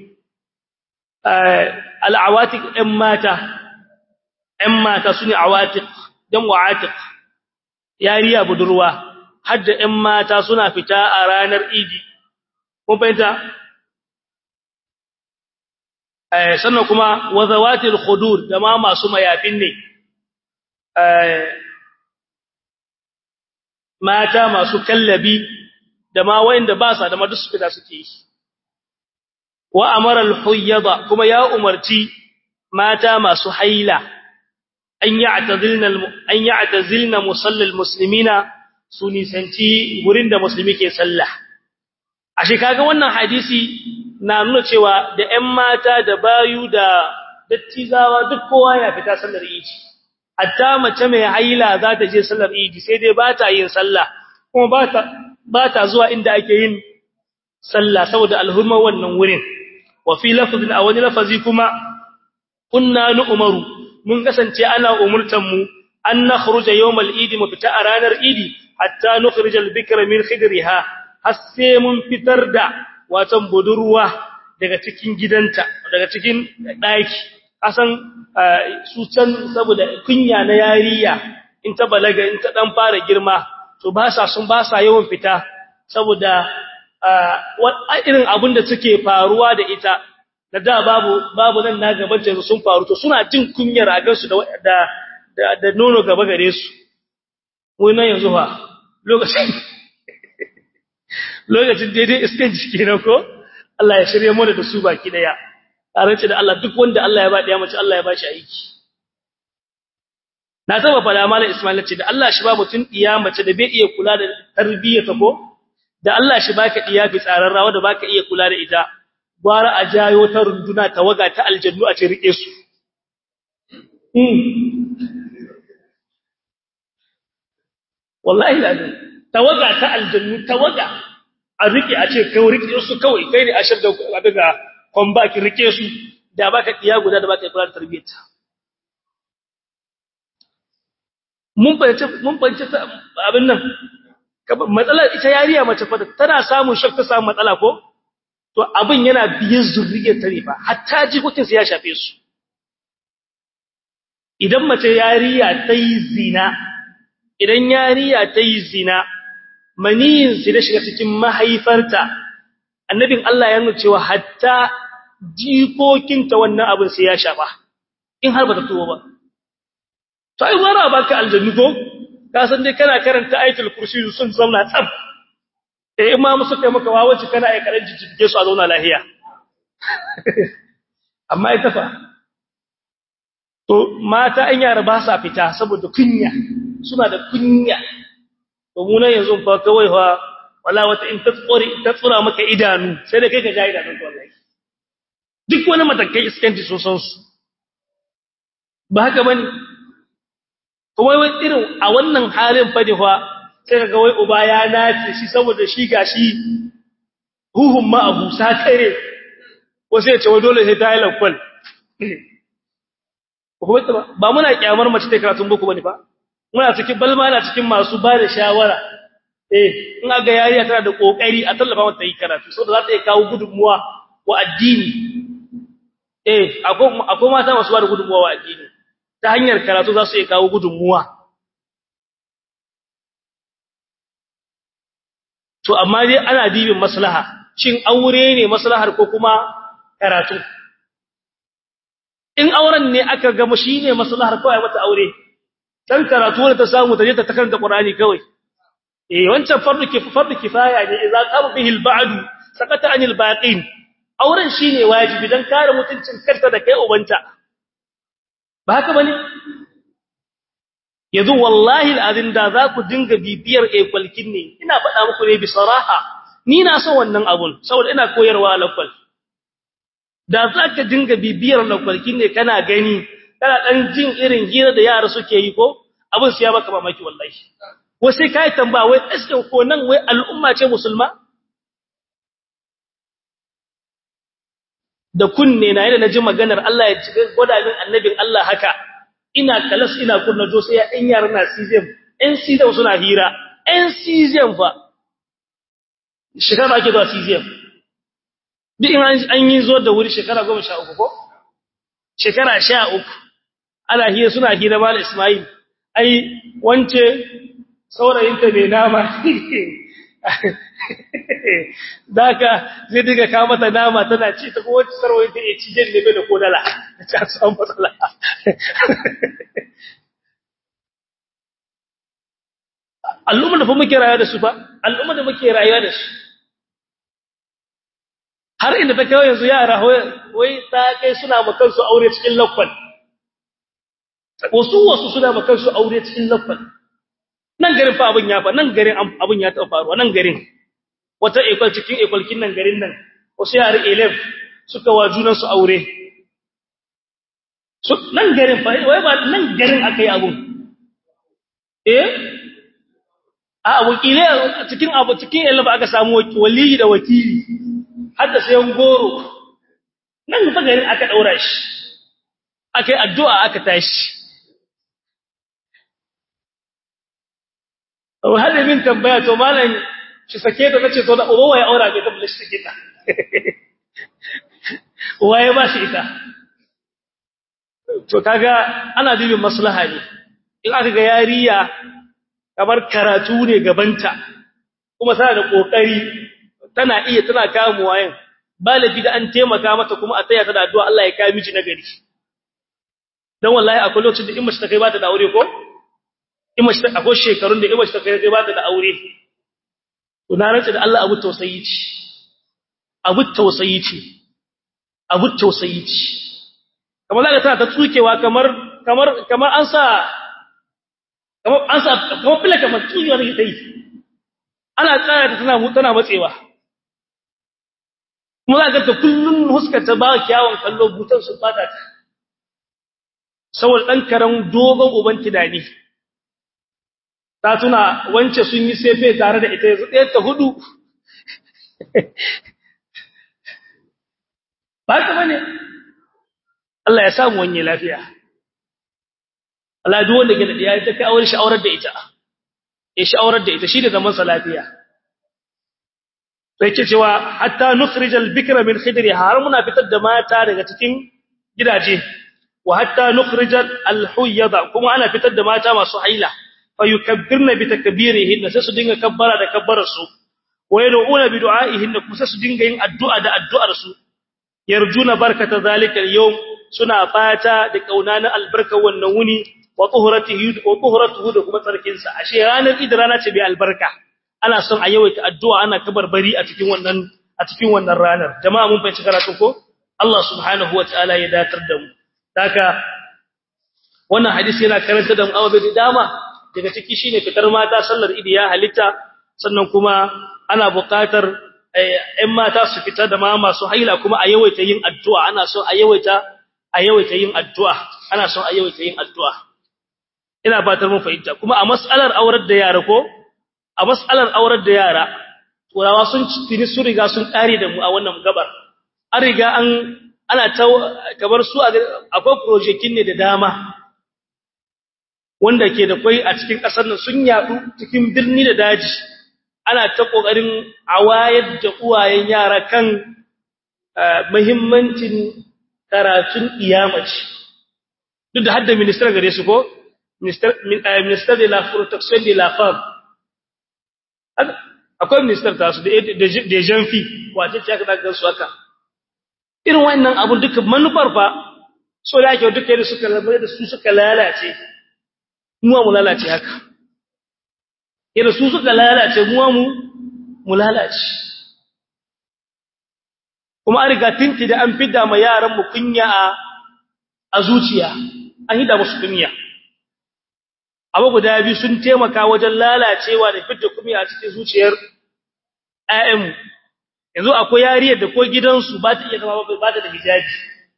al'awatiq ɗan mata ɗan mata sune awatiq dan wa'atiq yariya budurwa hadda ɗan mata suna fita a ranar idi kun fahimta sannan kuma wa zawatil khudur da ma masu mayafin ne mata masu kallabi da ma wayanda ba sa da ma duk fita suke yi wa amara al-huyyada kuma ya umarci mata masu haila an ya'tazilna an ya'tazilna musallal muslimina su nisanci gurin da musulmi ke sallah ashe kaga wannan hadisi na nuna cewa da ƴan mata da bayu da dattizawa duk kowa ya fita sallar idi hatta mace mai haila za ta je sallar idi sai dai ba ta yin sallah kuma ba ta ba ta zuwa inda ake yin sallah saboda alhurma wannan wurin wa fi lafzin a wani lafazi kuma kunna nu umaru mun kasance ana umurtan mu an nakhruja yawmal idi mu fita a ranar idi hatta nukhrij al-bikra min khidriha har sai mun fitar da watan budurwa daga cikin gidanta daga cikin daki kasan su can saboda kunya na yariya in ta balaga in ta dan fara girma to ba sa sun ba sa yawan fita saboda irin abin da suke faruwa da ita da da babu babu nan na gaban ta sun faru to suna jin kunyar a gansu da da da nono gaba gare su mu nan yanzu fa lokacin lokacin daidai iskan jiki na ko Allah ya shirye mu da su baki daya tarance da Allah duk wanda Allah ya ba daya mace Allah ya ba shi aiki na taba fada mallam Ismail ce da Allah shi ba mutun iya mace da bai iya kula da tarbiyyata ko da Allah shi baka iya fi tsararrawa da baka iya kula da ita gwara a jayo ta runduna tawaga ta aljannu a ce rike su wallahi lazim tawaga ta aljannu tawaga a rike a ce kai rike su kawai kai ne a shirga daga kwamba ki rike su da baka iya guda da baka kula da tarbiyyata mun fahimci mun fahimci abin nan matsalar ita yariya mace fa tana samun shak ta samu matsala ko to abin yana biyan zurriyar ta ne fa hatta jikokin su ya shafe su idan mace yariya ta yi zina idan yariya ta yi zina maniyin su da shiga cikin mahaifarta annabin Allah ya nuna cewa hatta jikokinta wannan abin sai ya shafa in har ba ta tuwo ba to ai wara baka aljannu ko ka san dai kana karanta ayatul kursi sun zauna tsab eh imma musu kai maka wawaci kana ai karan jijjige su a zauna lahiya amma ita fa to mata an yara ba sa fita saboda kunya suna da kunya to mu nan yanzu fa kawai fa wala wata in ta tsore ta tsura maka idanu sai da kai ka ga idanun wallahi duk wani matakai iskanci sun san su ba haka bane kuma wai irin a wannan halin fadi fa sai kaga wai uba ya nace shi saboda shi gashi huhun ma abu sakare wasu ya ce wa dole sai ta yi lakwal ba muna kyamar mace ta karatun boko bane ba muna cikin balma na cikin masu ba da shawara eh in ga yariya tana da kokari a tallafa mata yi karatu saboda za ta iya kawo gudunmuwa wa addini eh akwai mata masu ba da gudunmuwa wa addini ta hanyar karatu za su iya kawo gudunmuwa to amma dai ana dibin maslaha shin aure ne maslahar ko kuma karatu in auren ne aka gama shine maslahar kawai mata aure dan karatu da ta samu ta je ta karanta Qur'ani kawai eh wancan fardu kif fardu kifaya ne idza qama bihi al-ba'd sakata anil baqin auren shine wajibi dan kare mutuncin kanta da kai ubanta ba haka bane yanzu wallahi al'adin da za ku dinga bibiyar ekwalkin ne ina faɗa muku ne bi saraha ni na son wannan abun saboda ina koyarwa lakwal da za ka dinga bibiyar lakwalkin ne kana gani kana ɗan jin irin hira da yara suke yi ko abin su ya baka mamaki wallahi wai sai kai tambaya wai aske ko nan wai al'umma ce musulma da kunne na yadda naji maganar Allah ya ci gwada min annabin Allah haka ina kalas ina kunna jo sai ya ɗan yara na CZM ɗan CZM suna hira ɗan CZM fa shekara ake zuwa CZM duk in an yi zo da wuri shekara goma sha uku ko shekara sha uku ana hira suna hira mal Ismail ai wance saurayinta mai nama daka zai diga ka mata nama tana ci ta ko wacce sarwayinta ya ci jan neme da kodala ta samu matsala al'ummar da fa muke rayuwa da su fa al'ummar da muke rayuwa da su har inda ta kai yanzu yara wai ta kai suna makan su aure cikin lakwal wasu wasu suna makan su aure cikin lakwal nan garin fa abin ya fa nan garin abin ya taɓa faruwa nan garin wata ekwal cikin ekwalkin nan garin nan wasu yare 11 suka wa junan su aure nan garin fa wai ba nan garin aka yi abun eh a wakile cikin abu cikin yalla ba aka samu waliyi da wakili har da sayan goro nan fa garin aka daura shi akai addu'a aka tashi oh hada min tambaya to malam shi sake da nace to da uba waye aura bai tabbata shi take ta waye ba shi ita to kaga ana dubin maslaha ne in aka ga yariya kamar karatu ne gabanta kuma tana da kokari tana iya tana kamuwa yin balabi da an taimaka mata kuma a taya ta da addu'a Allah ya kai miji nagari dan wallahi akwai lokacin da in mace ta kai ba ta da aure ko in mace akwai shekarun da in mace ta kai ba ta da aure to na rantsa da Allah abu tausayi ce abu tausayi ce abu tausayi ce kamar zaka tana ta tsukewa kamar kamar kamar an sa kamar an sa kamar fila kamar tsukewa da ta yi ana tsaya ta tana tana matsewa kuma za ka ta kullun huskar ta ba kyawun kallo butan su bata ta saboda dan karan dogon uban tunani ta tuna wance sun yi sefe tare da ita yanzu ɗaya ta hudu ba ta bane Allah ya samu wanye lafiya Allah duk wanda ke da diya ta kai aure shi aurar da ita ya shi aurar da ita shi da zaman sa lafiya sai ce cewa hatta nukhrij al-bikra min khidriha har muna fitar da mata daga cikin gidaje wa hatta nukhrij al-huyyada kuma ana fitar da mata masu haila fa yukabbirna bi takbirihinna sai su dinga kabbara da kabbarar su wa yad'una bi du'aihinna kuma sai su dinga yin addu'a da addu'ar su yarjuna barkata zalika al-yawm suna fata da kauna na albarka wannan wuni wa tuhuratihi wa tuhuratuhu da kuma tsarkin sa ashe ranar id rana ce bai albarka ana son a yawaita addu'a ana kabarbari a cikin wannan a cikin wannan ranar jama'a mun fahimci karatu ko Allah subhanahu wataala ya datar da mu haka wannan hadisi yana karanta da mu awabe da dama daga ciki shine fitar mata sallar idi ya halitta sannan kuma ana buƙatar ƴan mata su fita da ma masu haila kuma a yawaita yin addu'a ana son a yawaita a yawaita yin addu'a ana son a yawaita yin addu'a ina fatar mun fahimta kuma a mas'alar aurar da yara ko a mas'alar aurar da yara turawa sun tuni su riga sun kare da mu a wannan gabar an riga an ana ta kamar su akwai projekin ne da dama wanda ke da kwai a cikin ƙasar nan sun yadu cikin birni da daji ana ta kokarin awayar da uwayen yara kan muhimmancin karatun iyamaci duk da hadda minister gare su ko minister minister de la protection de la femme akwai minister ta su da janfi wace ce aka daga su haka irin wannan abun duka manufar fa so da ake duka da suka rabu da su suka lalace mu mu lalace haka yadda su suka lalace mu mu mu lalace kuma an riga tinti da an fidda ma yaran mu kunya a a zuciya an hida musu kunya abu guda biyu sun taimaka wajen lalacewa da fidda kunya a cikin zuciyar ayyanmu yanzu akwai yariyar da ko gidansu ba ta iya zama ba ta da hijabi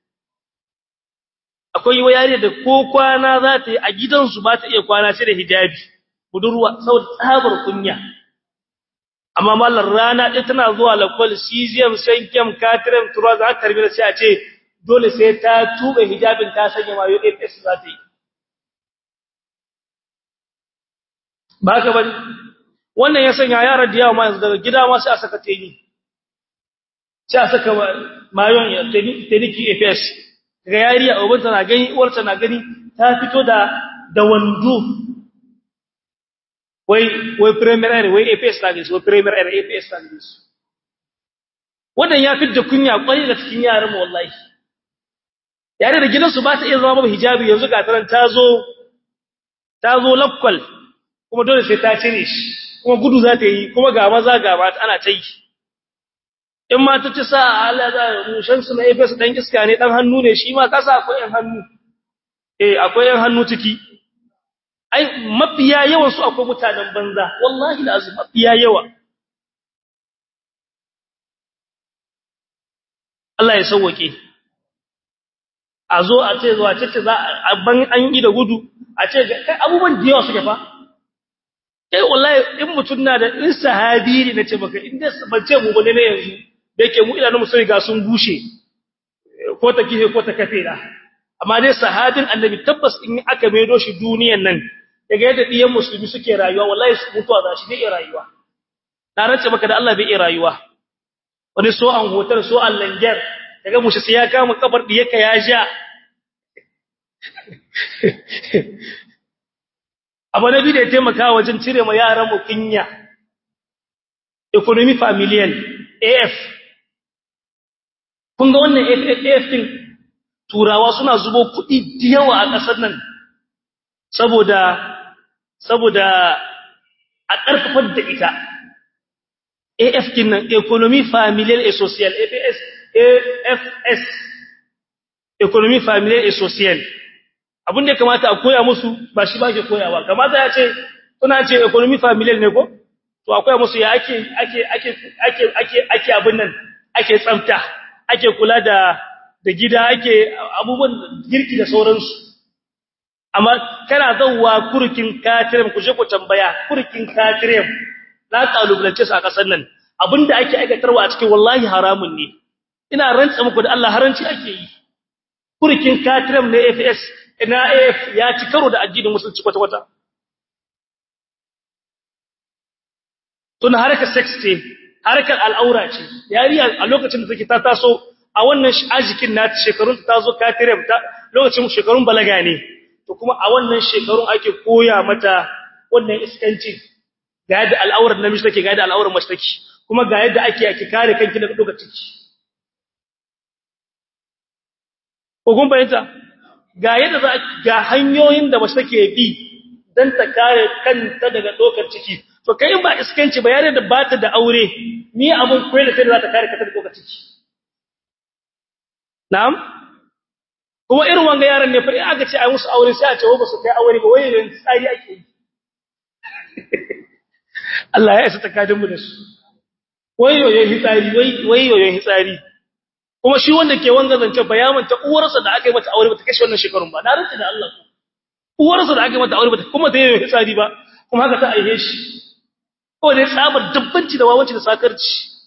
akwai yariyar da ko kwana za ta yi a gidansu ba ta iya kwana sai da hijabi budurwa saboda tsabar kunya amma mallar rana ɗaya tana zuwa lakwal cesium sankem katrem tura za ta tarbi da sai a ce dole sai ta tuba hijabin ta sanya mayo APS za ta yi ba ka bari wannan ya sanya yaran da yawa ma yanzu daga gida ma sai a saka teni sai a saka mayon ya teniki APS daga yariya ubanta na gani uwarta na gani ta fito da da wando wai wai premier wai APS ta gaisa wai premier APS ta gaisa wannan ya fitta kunya kwari da cikin yaran mu wallahi yare da gidansu ba ta iya zama ba hijabi yanzu ga taran ta zo ta zo lakwal kuma dole sai ta cire shi kuma gudu za ta yi kuma ga maza ga mata ana ta yi in ma ta ci sa Allah za mushan su na APS dan iska ne dan hannu ne shi ma kasa akwai yan hannu eh akwai yan hannu ciki ai mafiya yawan su akwai mutanen banza wallahi lazim mafiya yawa Allah ya sauwake a zo a ce zuwa ce za a ban an yi da gudu a ce kai abubuwan da yawa suke fa kai wallahi in mutun na da in sahabi ne nace maka in da ban ce mu bane ne yanzu da yake mu idanun mu sai ga sun bushe ko ta kihe ko ta kafe da amma dai sahabin annabi tabbas in aka maido shi duniyan nan daga yadda diyan musulmi suke rayuwa wallahi su mutuwa za shi bai rayuwa na rance maka da Allah bai iya rayuwa wani so an hotar so an langer daga mushi sai ya kama kabar diyarka ya ja abu na biyu da ya taimaka wajen cire ma yaran mu kinya economy familial AF kun ga wannan AF din turawa suna zubo kuɗi da yawa a ƙasar nan saboda saboda a ƙarfafar da ita AF kin nan economy familial et social AFS AFS economy familial et social abin da ya kamata a koya musu ba shi ba ke koyawa kamata ya ce suna ce economy familial ne ko to a koya musu ya ake ake ake ake ake ake abin nan ake tsamta ake kula da da gida ake abubuwan girki da sauransu amma kana zawwa kurkin katirem ku je ku tambaya kurkin katirem na kalubalance su a kasar nan abinda ake aikatarwa a cikin wallahi haramun ne ina rantsa muku da Allah haranci ake yi kurkin katirem na FS ina AF ya ci karo da addinin musulunci kwata kwata tun harkar sex ce harkar al'aura ce yariya a lokacin da take ta taso a wannan ajikin na shekarun ta zo katirem ta lokacin shekarun balaga ne to kuma a wannan shekarun ake koya mata wannan iskanci ga yadda al'aurar namiji take ga yadda al'aurar mace take kuma ga yadda ake ake kare kanki daga doka ciki ko kun bayyana ga yadda za ga hanyoyin da mace take bi dan ta kare kanta daga dokar ciki to kai ba iskanci ba yare da bata da aure ni abun koyar da sai za ta kare kanta daga dokar ciki na'am kuma irin wanga yaran ne fa in aka ce ai musu aure sai a ce ba su kai aure ba wai ran tsari ake yi Allah ya isa takadin mu da su wai yoyon hitsari wai wai yoyon hitsari kuma shi wanda ke wanga zance bayaman ta uwarsa da aka yi mata aure ba ta kashe wannan shekarun ba na rantsa da Allah uwarsa da aka yi mata aure ba ta kuma ta yoyon hitsari ba kuma haka ta aihe shi ko dai tsabar dabbanci da wawanci da sakarci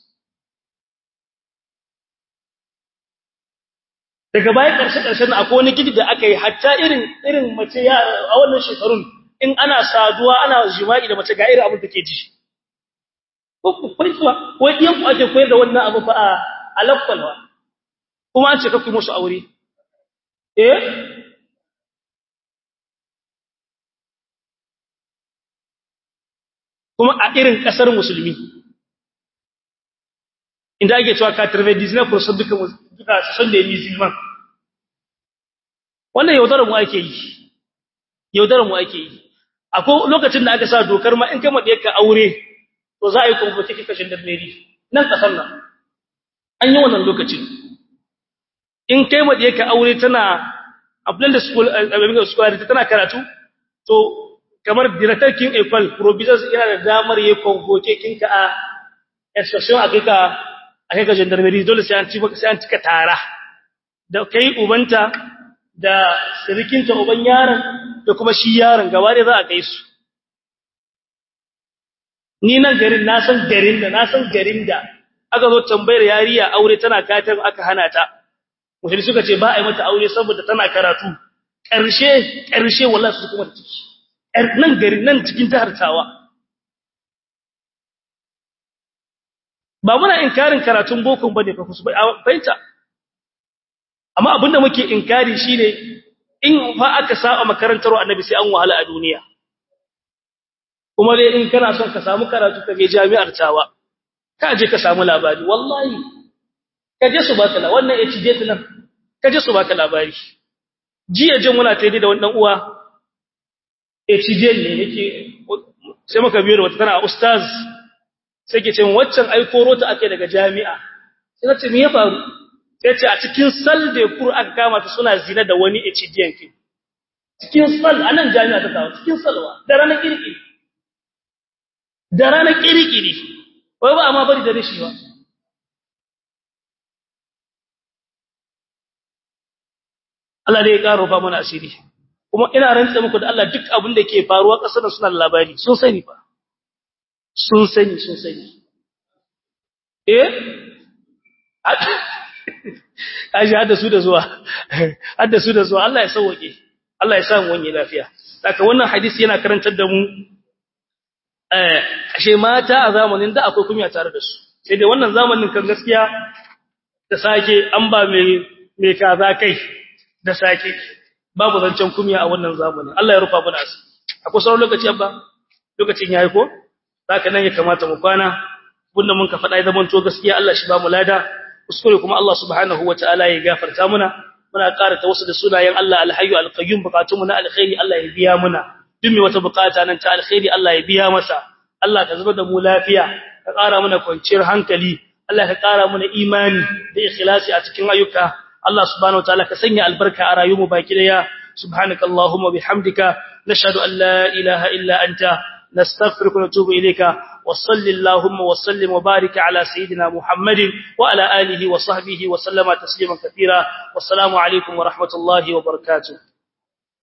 daga bayan karshe karshen akwai wani gidi da aka yi hatta irin irin mace ya a wannan shekarun in ana saduwa ana jima'i da mace ga irin abin da ke ji ko ku kwaituwa wai ɗiyan ku ake koyar da wannan abu fa a alakwalwa kuma an ce kakku musu aure eh kuma a irin kasar musulmi inda ake cewa ka tarbe disney for sun duka duka sun da musulman wannan yaudarar mu ake yi yaudarar mu ake yi akwai lokacin da aka sa dokar ma in kama da ka aure to za a yi kwamfuta kashin da meri nan kasar nan an yi wannan lokacin in kai ma da ka aure tana abin da school school tana karatu to kamar director king equal provisions yana da damar yayin convoke kinka a exception a kika a kika gendarmerie dole sai an ci sai an cika tara da kai ubanta da sirikinta uban yaron da kuma shi yaron gaba da za a kai su ni nan garin na san garin da na san garin da aka zo tambayar yariya aure tana katar aka hana ta mutum suka ce ba a yi mata aure saboda tana karatu ƙarshe ƙarshe wallahi su kuma ciki nan garin nan cikin jihar Tawa ba muna inkarin karatun boko bane fa kusa baita amma abinda muke inkari shine in fa aka saba makarantar annabi sai an wahala a duniya kuma dai in kana son ka samu karatu ka je jami'ar Tawa ka je ka samu labari wallahi ka je su baka la wannan HJ nan ka je su baka labari jiya jin muna tayi da wannan uwa HJ ne yake sai muka biyo da wata tana ustaz sai ke ce waccan ai koro ta ake daga jami'a sai nace me ya faru sai ce a cikin sal da kur aka kama ta suna zina da wani HJ ke cikin sal anan jami'a ta kawo cikin salwa da ranar kirkiri da ranar kirkiri wai ba amma bari da rishi ba Allah ne ya karo fa mana asiri kuma ina rantsa muku da Allah duk abin da ke faruwa kasar da suna labari sun sani fa sun sani sun sani eh aji hada su da zuwa hada su da zuwa Allah ya sauke Allah ya sa mu wani lafiya saka wannan hadisi yana karantar da mu eh ashe mata a zamanin da akwai kunya tare da su sai dai wannan zamanin kan gaskiya da sake an ba mai mai kaza kai da sake babu zancen kunya a wannan zamanin Allah ya rufa mana asiri akwai sauran lokaci abba lokacin yayi ko zaka nan ya kamata mu kwana bunda mun ka faɗa zaman to gaskiya Allah shi ba mu lada kuskure kuma Allah subhanahu wataala ya gafarta muna muna ƙara ta wasu da sunayen Allah alhayyu alqayyum bukatunmu na alkhairi Allah ya biya muna duk mai wata bukata nan ta alkhairi Allah ya biya masa Allah ka zuba da mu lafiya ka ƙara mana kwanciyar hankali Allah ka ƙara mana imani da ikhlasi a cikin ayyuka Allah subhanahu wataala ka sanya albarka a rayuwarmu baki daya subhanakallahumma bihamdika nashhadu an la ilaha illa anta نستغفرك ونتوب إليك وصل اللهم وسلم وبارك على سيدنا محمد وعلى آله وصحبه وسلم تسليما كثيرا والسلام عليكم ورحمة الله وبركاته